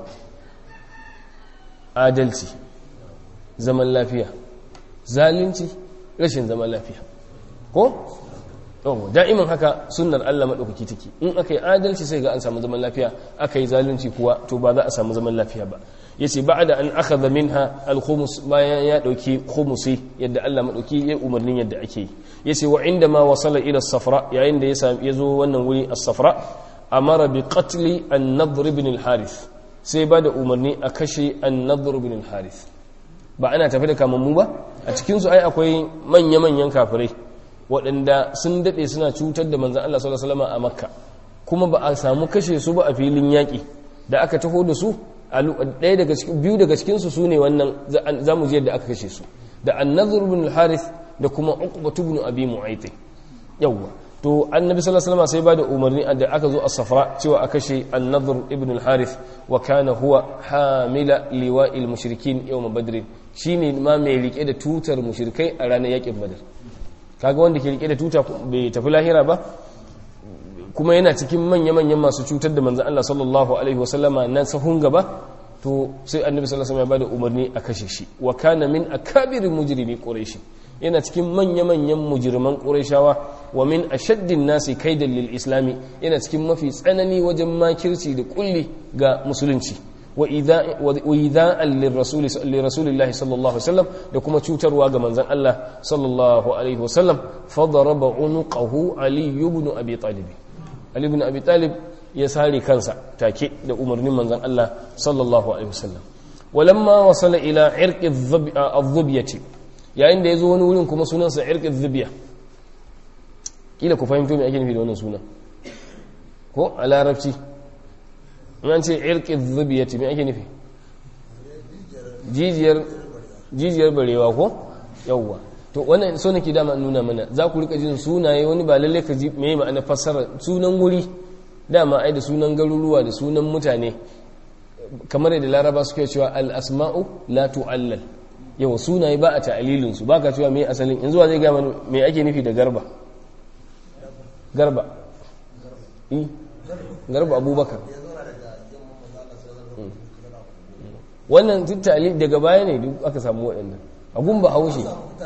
adalci zaman lafiya zalunci rashin zaman lafiya ko yawon da'iman haka sunnar Allah maɗaukaki take in aka yi adalci sai ga an samu zaman lafiya aka yi zalunci kuwa to ba za a samu zaman lafiya ba ya ce ba da an aka zamin ha alhumus bayan ya ɗauki humusi yadda Allah maɗauki ya umarnin yadda ake yi ya ce wa inda ma wasala ila safra yayin da ya zo wannan wuri a safra a mara bi qatli an nadr ibn al-harith sai ba da umarni a kashe an nadr ibn al-harith ba ana tafi da kamammu ba a cikinsu ai akwai manya-manyan kafirai waɗanda sun daɗe suna cutar da manzan Allah sallallahu a makka kuma ba a samu kashe su ba a filin yaƙi da aka taho da su ɗaya daga cikin biyu daga cikinsu su ne wannan za mu je da aka kashe su da annazur ibn al-harith da kuma uqbatu ibn abi mu'ayth yawwa to annabi sallallahu alaihi sai bada umarni da aka zo a safra cewa a kashe annazur ibn al-harith wa kana huwa hamila liwa'il mushrikin yawm badr shine ma mai rike da tutar mushrikai a ranar yakin badr kaga wanda ke rike da tuta bai tafi lahira ba kuma yana cikin manya-manyan masu cutar da manzan Allah sallallahu alaihi wasallama na sahun gaba to sai annabi sallallahu alaihi wasallam ya bada umarni a kashe shi wa kana min akabirin mujrimi quraishi yana cikin manya-manyan mujirman qurayshawa wa min ashaddin nasi kaidan lil islami yana cikin mafi tsanani wajen makirci da kulli ga musulunci wa idha'an lirrasulillahi sallallahu alaihi wasallam da kuma cutarwa ga manzon Allah sallallahu alaihi wasallam fadaraba unuqahu ali ibn abi talib ali ibn abi talib ya sare kansa take da umarnin manzon Allah sallallahu alaihi wasallam walamma wasala ila irqi adh-dhubyati yayin da yazo wani wurin kuma sunansa irqi adh-dhubya kila ku fahimto me ake nufi da wannan sunan ko a larabci an ce irkin zubiyati mai ake nufi jijiyar barewa ko yauwa to wannan so nake dama nuna mana za ku rika jin sunaye wani ba lalle ka ji mai ma'ana fassara sunan wuri dama ai da sunan garuruwa da sunan mutane kamar yadda laraba suke cewa al-asma'u la tu'allal yawa sunaye ba a ta'alilin su baka cewa mai asalin yanzu zai ga mana me ake nufi da garba garba garba abubakar wannan tattali daga baya ne duk aka samu waɗannan abun ba haushe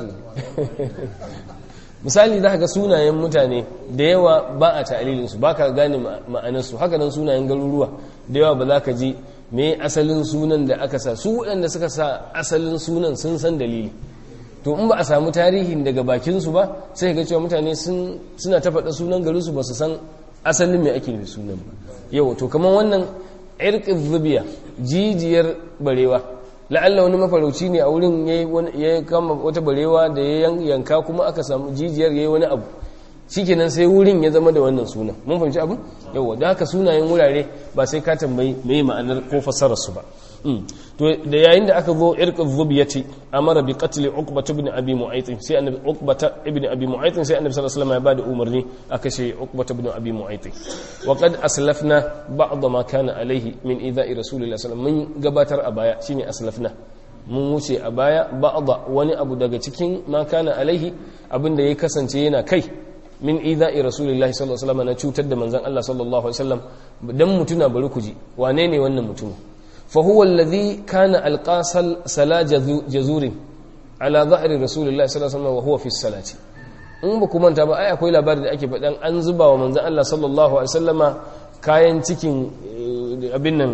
misali za ga sunayen mutane da yawa ba a ta'alilinsu ba ka gane ma'anarsu haka nan sunayen garuruwa da yawa ba za ka ji me asalin sunan da aka sa su waɗanda suka sa asalin sunan sun san dalili to in ba a samu tarihin daga bakinsu ba sai ga cewa mutane suna ta faɗa sunan garinsu ba su san asalin mai ake nufi sunan ba yau to kamar wannan irkin zubiya jijiyar barewa la'alla wani mafarauci ne a wurin ya kama wata barewa da ya yanka kuma aka samu jijiyar ya yi wani abu shikenan sai wurin ya zama da wannan sunan mun fahimci abin yawa da haka sunayen wurare ba sai ka tambayi mai ma'anar ko fassarar su ba to da yayin da aka zo irqu dhubiyati amara bi qatl uqba ibn abi mu'ayth sai annabi uqba ibn abi mu'ayth sai annabi sallallahu alaihi wasallam ya bada umarni aka ce uqba ibn abi mu'ayth wa qad aslafna ba'd ma kana alaihi min idha'i rasulillahi sallallahu alaihi wasallam mun gabatar a baya shine aslafna mun wuce a baya ba'd wani abu daga cikin ma kana alaihi abinda ya kasance yana kai min idha'i rasulillahi sallallahu alaihi wasallam na cutar da manzon Allah sallallahu alaihi wasallam dan mutuna bari ku ji wane ne wannan mutumin فهو الذي كان ألقى سلا جزور على ظهر رسول الله صلى الله عليه وسلم وهو في الصلاة in ba kuma ta ba ai akwai labarin da ake faɗan an zuba wa manzan Allah sallallahu alaihi wasallama kayan cikin abin nan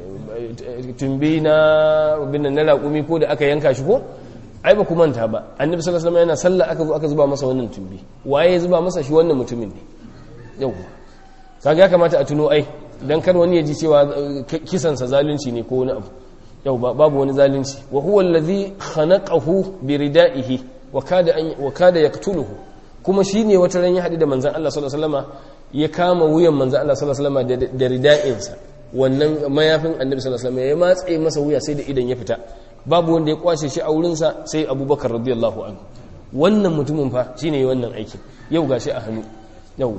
tumbi na abin nan na raƙumi ko da aka yanka shi ko ai ba kuma ta ba annabi sallallahu alaihi yana sallah aka zo aka zuba masa wannan tumbi waye ya zuba masa shi wannan mutumin ne yau kaga ya kamata a tuno ai dan kar wani ya ji cewa kisansa zalunci ne ko wani abu yau babu wani zalunci wa huwa allazi khanaqahu bi ridaihi wa kada an wa kada yaqtuluhu kuma shine wata ran ya hadu da manzon Allah sallallahu alaihi wasallama ya kama wuyan manzon Allah sallallahu alaihi wasallama da rida'insa wannan mayafin annabi sallallahu alaihi wasallama ya matse masa wuya sai da idan ya fita babu wanda ya kwashe shi a wurinsa sai abubakar radiyallahu anhu wannan mutumin fa shine wannan aikin yau gashi a hannu yau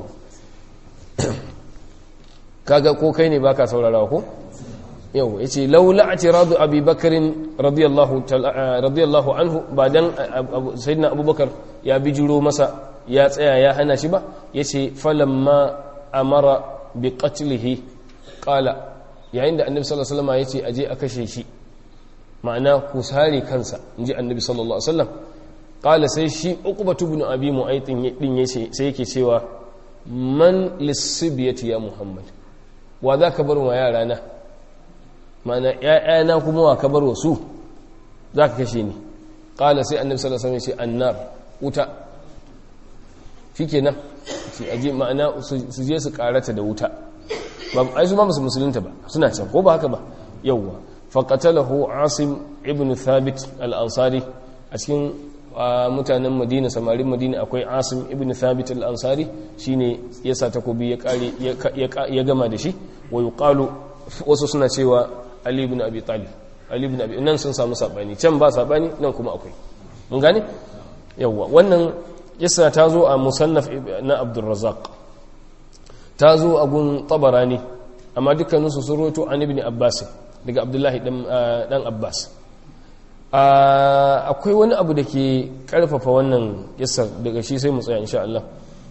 kaga ko kai ne baka saurarawa ko yau yace laula atiradu abi bakarin radiyallahu radiyallahu anhu ba dan sayyidina abubakar ya bijiro masa ya tsaya ya hana shi ba yace falamma amara bi qatlihi qala yayin da annabi sallallahu alaihi wasallam yace aje a kashe shi ma'ana ku sare kansa inji annabi sallallahu alaihi wasallam qala sai shi uqbatu ibn abi mu'aytin din yace sai yake cewa man lisibiyati ya muhammad wa za ka bar wa yara na ma'ana ‘ya'yana kuma wa ka bar wa su za ka kashe ni ƙala sai annabi sallallahu alaihi wasallam ce annar wuta shi kenan shi aje ma'ana su je su karata da wuta ba ai su ma musu musulunta ba suna can ko ba haka ba yawwa faqatalahu asim ibn thabit al-ansari a cikin mutanen madina samarin madina akwai asim ibn thabit al-ansari shine ya sa takobi ya kare ya gama da shi wa yuqalu wasu suna cewa ali ibn abi talib ali ibn abi nan sun samu sabani can ba sabani nan kuma akwai mun gane yawa wannan yasa ta zo a musannaf na abdul razzaq ta zo a gun tabarani amma dukkaninsu sun roto an ibn abbas daga abdullahi dan abbas akwai wani abu da ke karfafa wannan kissar daga shi sai mu tsaya insha Allah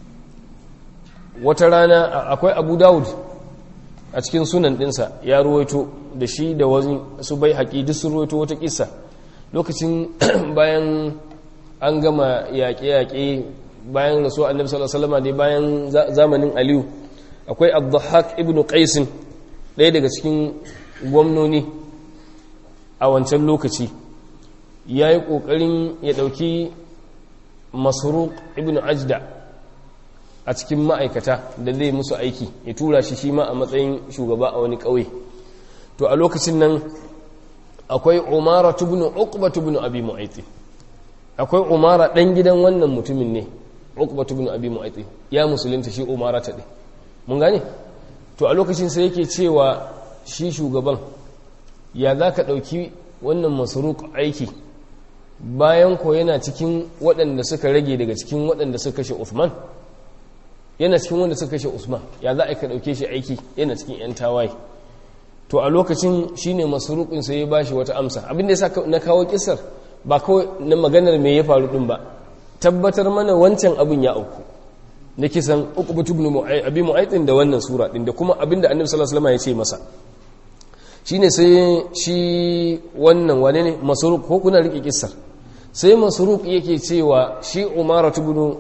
wata rana akwai abu dawud a cikin sunan dinsa ya ruwaito da shi da wani su bai haƙi duk sun ruwaito wata kissa lokacin bayan an gama yaƙe-yaƙe bayan rasu annabi sallallahu alaihi wasallam dai bayan zamanin aliyu akwai abdulhaq ibn qais ɗaya daga cikin gwamnoni a wancan lokaci ya yi ƙoƙarin ya ɗauki masaruk ibn ajda a cikin ma'aikata da zai musu aiki ya tura shi shi ma a matsayin shugaba a wani ƙauye to a lokacin nan akwai umara tubnu uqba tubnu abi mu'ayti akwai umara ɗan gidan wannan mutumin ne uqba tubnu abi mu'ayti ya musulunta shi umara ta ɗin mun gane to a lokacin sai yake cewa shi shugaban ya za ka ɗauki wannan masaruk aiki bayan ko yana cikin waɗanda suka rage daga cikin waɗanda suka kashe Uthman yana cikin wanda suka kashe Usman ya za a ka ɗauke shi aiki yana cikin 'yan tawaye to a lokacin shine masruqin sai ya bashi wata amsa abin da yasa na kawo kisar ba kawai na maganar me ya faru din ba tabbatar mana wancan abin ya auku na kisan uqbatu ibn abi mu'aytin da wannan sura din da kuma abinda annabi sallallahu alaihi wasallam ya ce masa shine sai shi wannan wane ne masruq ko kuna rike kissar sai masruq yake cewa shi umara ibn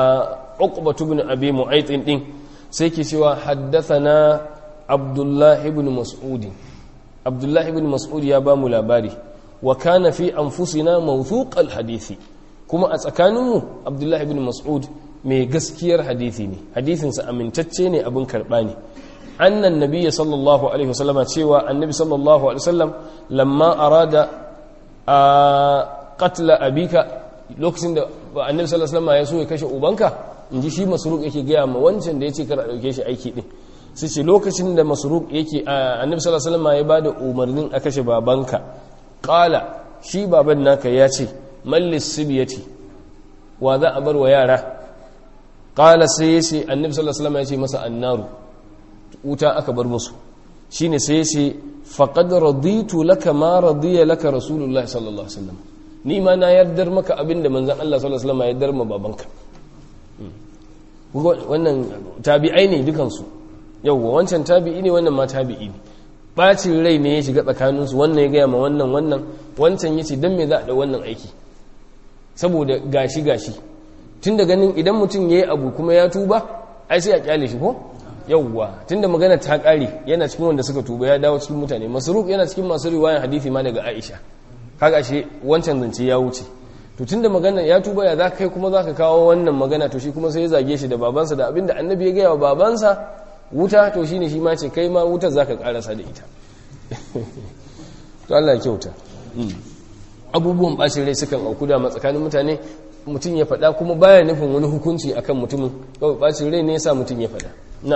uqba ibn abi mu'aytin din sai yake cewa haddathana abdullah ibn mas'ud abdullah ibn mas'ud ya ba mu labari wa kana fi anfusina mawthuq al-hadisi kuma a tsakaninmu abdullah ibn mas'ud mai gaskiyar hadisi ne hadisinsa amintacce ne abin karɓa ne annan nabiya sallallahu alaihi wasallam cewa annabi sallallahu alaihi wasallam lamma arada a qatla abika lokacin da annabi sallallahu alaihi wasallam ya so ya kashe ubanka inji shi masruq yake gaya ma wancan da yace kar a dauke shi aiki din sai ce lokacin da masruq yake annabi sallallahu alaihi wasallam ya bada umarnin a kashe babanka qala shi baban naka ya ce mallis sibiyati wa za a bar wa yara ƙala sai ya ce annabi sallallahu alaihi wasallam ya ce masa annaru wuta aka bar musu shine sai ya ce faqad raditu laka ma radiya laka rasulullahi sallallahu alaihi wasallam ni ma na yardar maka abinda manzon Allah sallallahu alaihi wasallam ya yardar ma babanka wannan tabi'ai ne dukan su yawwa wancan tabi'i ne wannan ma tabi'i ne bacin rai ne ya shiga tsakaninsu wannan ya gaya ma wannan wannan wancan ya ce don me za a da wannan aiki saboda gashi gashi tun da ganin idan mutum ya yi abu kuma ya tuba ai sai a kyale shi ko yauwa tun da magana ta kare yana cikin wanda suka tuba ya dawo cikin mutane masaruk yana cikin masu riwayan hadithi ma daga aisha kaga shi wancan zance ya wuce to tun da magana ya tuba ya za kai kuma za ka kawo wannan magana to shi kuma sai ya zage shi da babansa da abinda annabi ya gaya wa babansa wuta to shine shi ma ce kai ma wutar za ka karasa da ita to Allah ya kyauta abubuwan bacin rai sukan auku da tsakanin mutane mutum ya faɗa kuma baya nufin wani hukunci akan mutumin kawai bacin rai ne yasa mutum ya faɗa na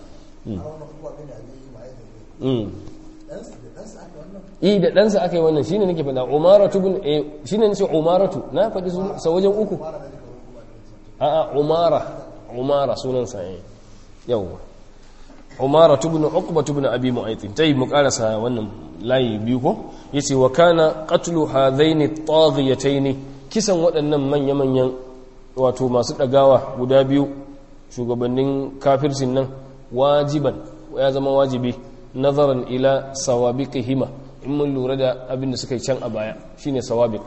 yi da ɗansa aka yi wannan shi ne nake faɗa umaratu bin shi ne nace umaratu na faɗi sa wajen uku a'a umara umara sunansa ya yawwa umaratu bin uqbatu bin abi mu'aytin tayi mu karasa wannan layi biyu ko yace wa kana qatlu hadaini at-taghiyataini kisan waɗannan manya-manyan wato masu ɗagawa guda biyu shugabannin kafircin nan wajiban ya zama wajibi nazaran ila sawabiqihima in mun lura da abin da suka yi can a baya shine sawabiq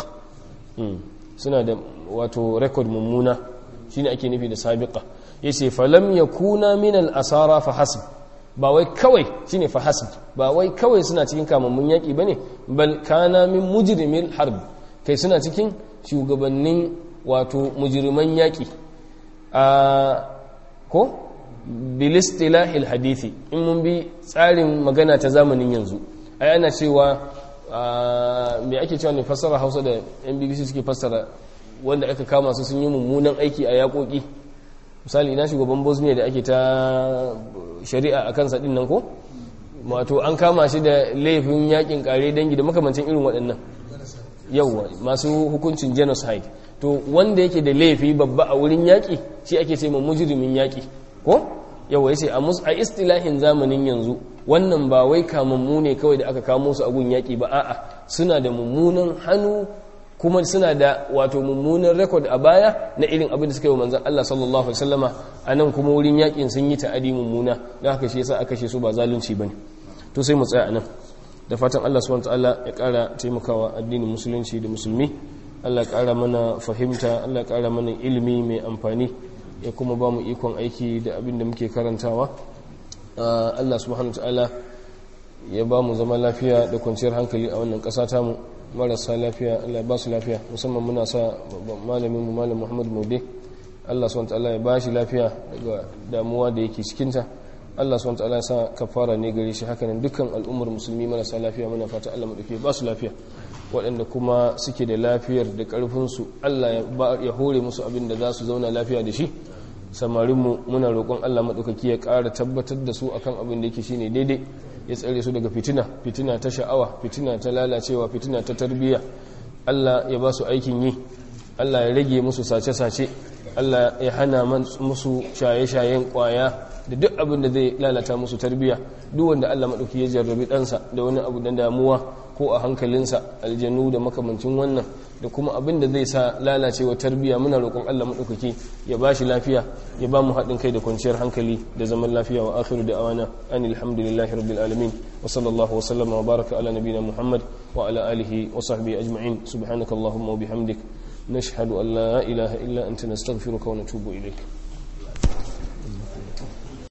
suna da wato record mummuna shine ake nufi da sabiqa yace falam yakuna min al-asara fa hasb ba wai kawai shine fa hasb ba wai kawai suna cikin kamammun yaki bane bal kana min mujrimil harb kai suna cikin shugabannin wato mujriman yaki a ko bil istilahil hadithi in mun bi tsarin magana ta zamanin yanzu ai ana cewa me ake cewa ne fassara Hausa da NBC suke fassara wanda aka kama su sun yi mummunan aiki a yakoki misali ina shugaban bosnia da ake ta shari'a a kansa din nan ko wato an kama shi da laifin yakin kare dangi da makamancin irin waɗannan yauwa masu hukuncin genocide to wanda yake da laifi babba a wurin yaƙi shi ake ce ma mujrimin yaƙi ko yawa yace a istilahin zamanin yanzu wannan ba wai kamammu ne kawai da aka kamo su a gun yaƙi ba a'a suna da mummunan hannu kuma suna da wato mummunan rekod a baya na irin abin da suka yi wa manzan Allah sallallahu Alaihi wasallama a nan kuma wurin yakin sun yi ta'adi mummuna da haka shi yasa aka kashe su ba zalunci bane to sai mu tsaya a nan da fatan Allah subhanahu ta'ala ya kara taimakawa addinin musulunci da musulmi Allah ya kara mana fahimta Allah ya kara mana ilimi mai amfani ya kuma ba mu ikon aiki da abin da muke karantawa Allah subhanahu ta'ala ya ba mu zama lafiya da kwanciyar hankali a wannan ƙasa tamu marasa lafiya Allah ba su lafiya musamman muna sa malamin mu malam Muhammad Maude Allah subhanahu ta'ala ya ba shi lafiya daga damuwa da yake cikin ta Allah subhanahu ta'ala ya sa kafara ne gare shi hakanan dukkan al'ummar musulmi marasa lafiya muna fata Allah madauke ba su lafiya waɗanda kuma suke da lafiyar da ƙarfin su Allah ya hore musu abin da za su zauna lafiya da shi samarinmu muna roƙon Allah maɗaukaki ya ƙara tabbatar da su akan abin da yake shine daidai ya tsare su daga fitina fitina ta sha'awa fitina ta lalacewa fitina ta tarbiyya Allah ya ba su aikin yi Allah ya rage musu sace-sace Allah ya hana musu shaye-shayen kwaya da duk abin da zai lalata musu tarbiyya duk wanda Allah maɗauki ya jarrabi ɗansa da wani abu da damuwa ko a hankalinsa aljanu da makamancin wannan da kuma abin da zai sa lalacewa tarbiyya muna roƙon Allah maɗaukaki ya ba shi lafiya ya ba mu haɗin kai da kwanciyar hankali da zaman lafiya wa akhiru da awana an alhamdulillahi rabbil alamin wa sallallahu wa sallama wa baraka ala nabina muhammad wa ala alihi wa sahbihi ajma'in subhanaka allahumma wa bihamdik nashhadu an la ilaha illa anta nastaghfiruka wa natubu ilayk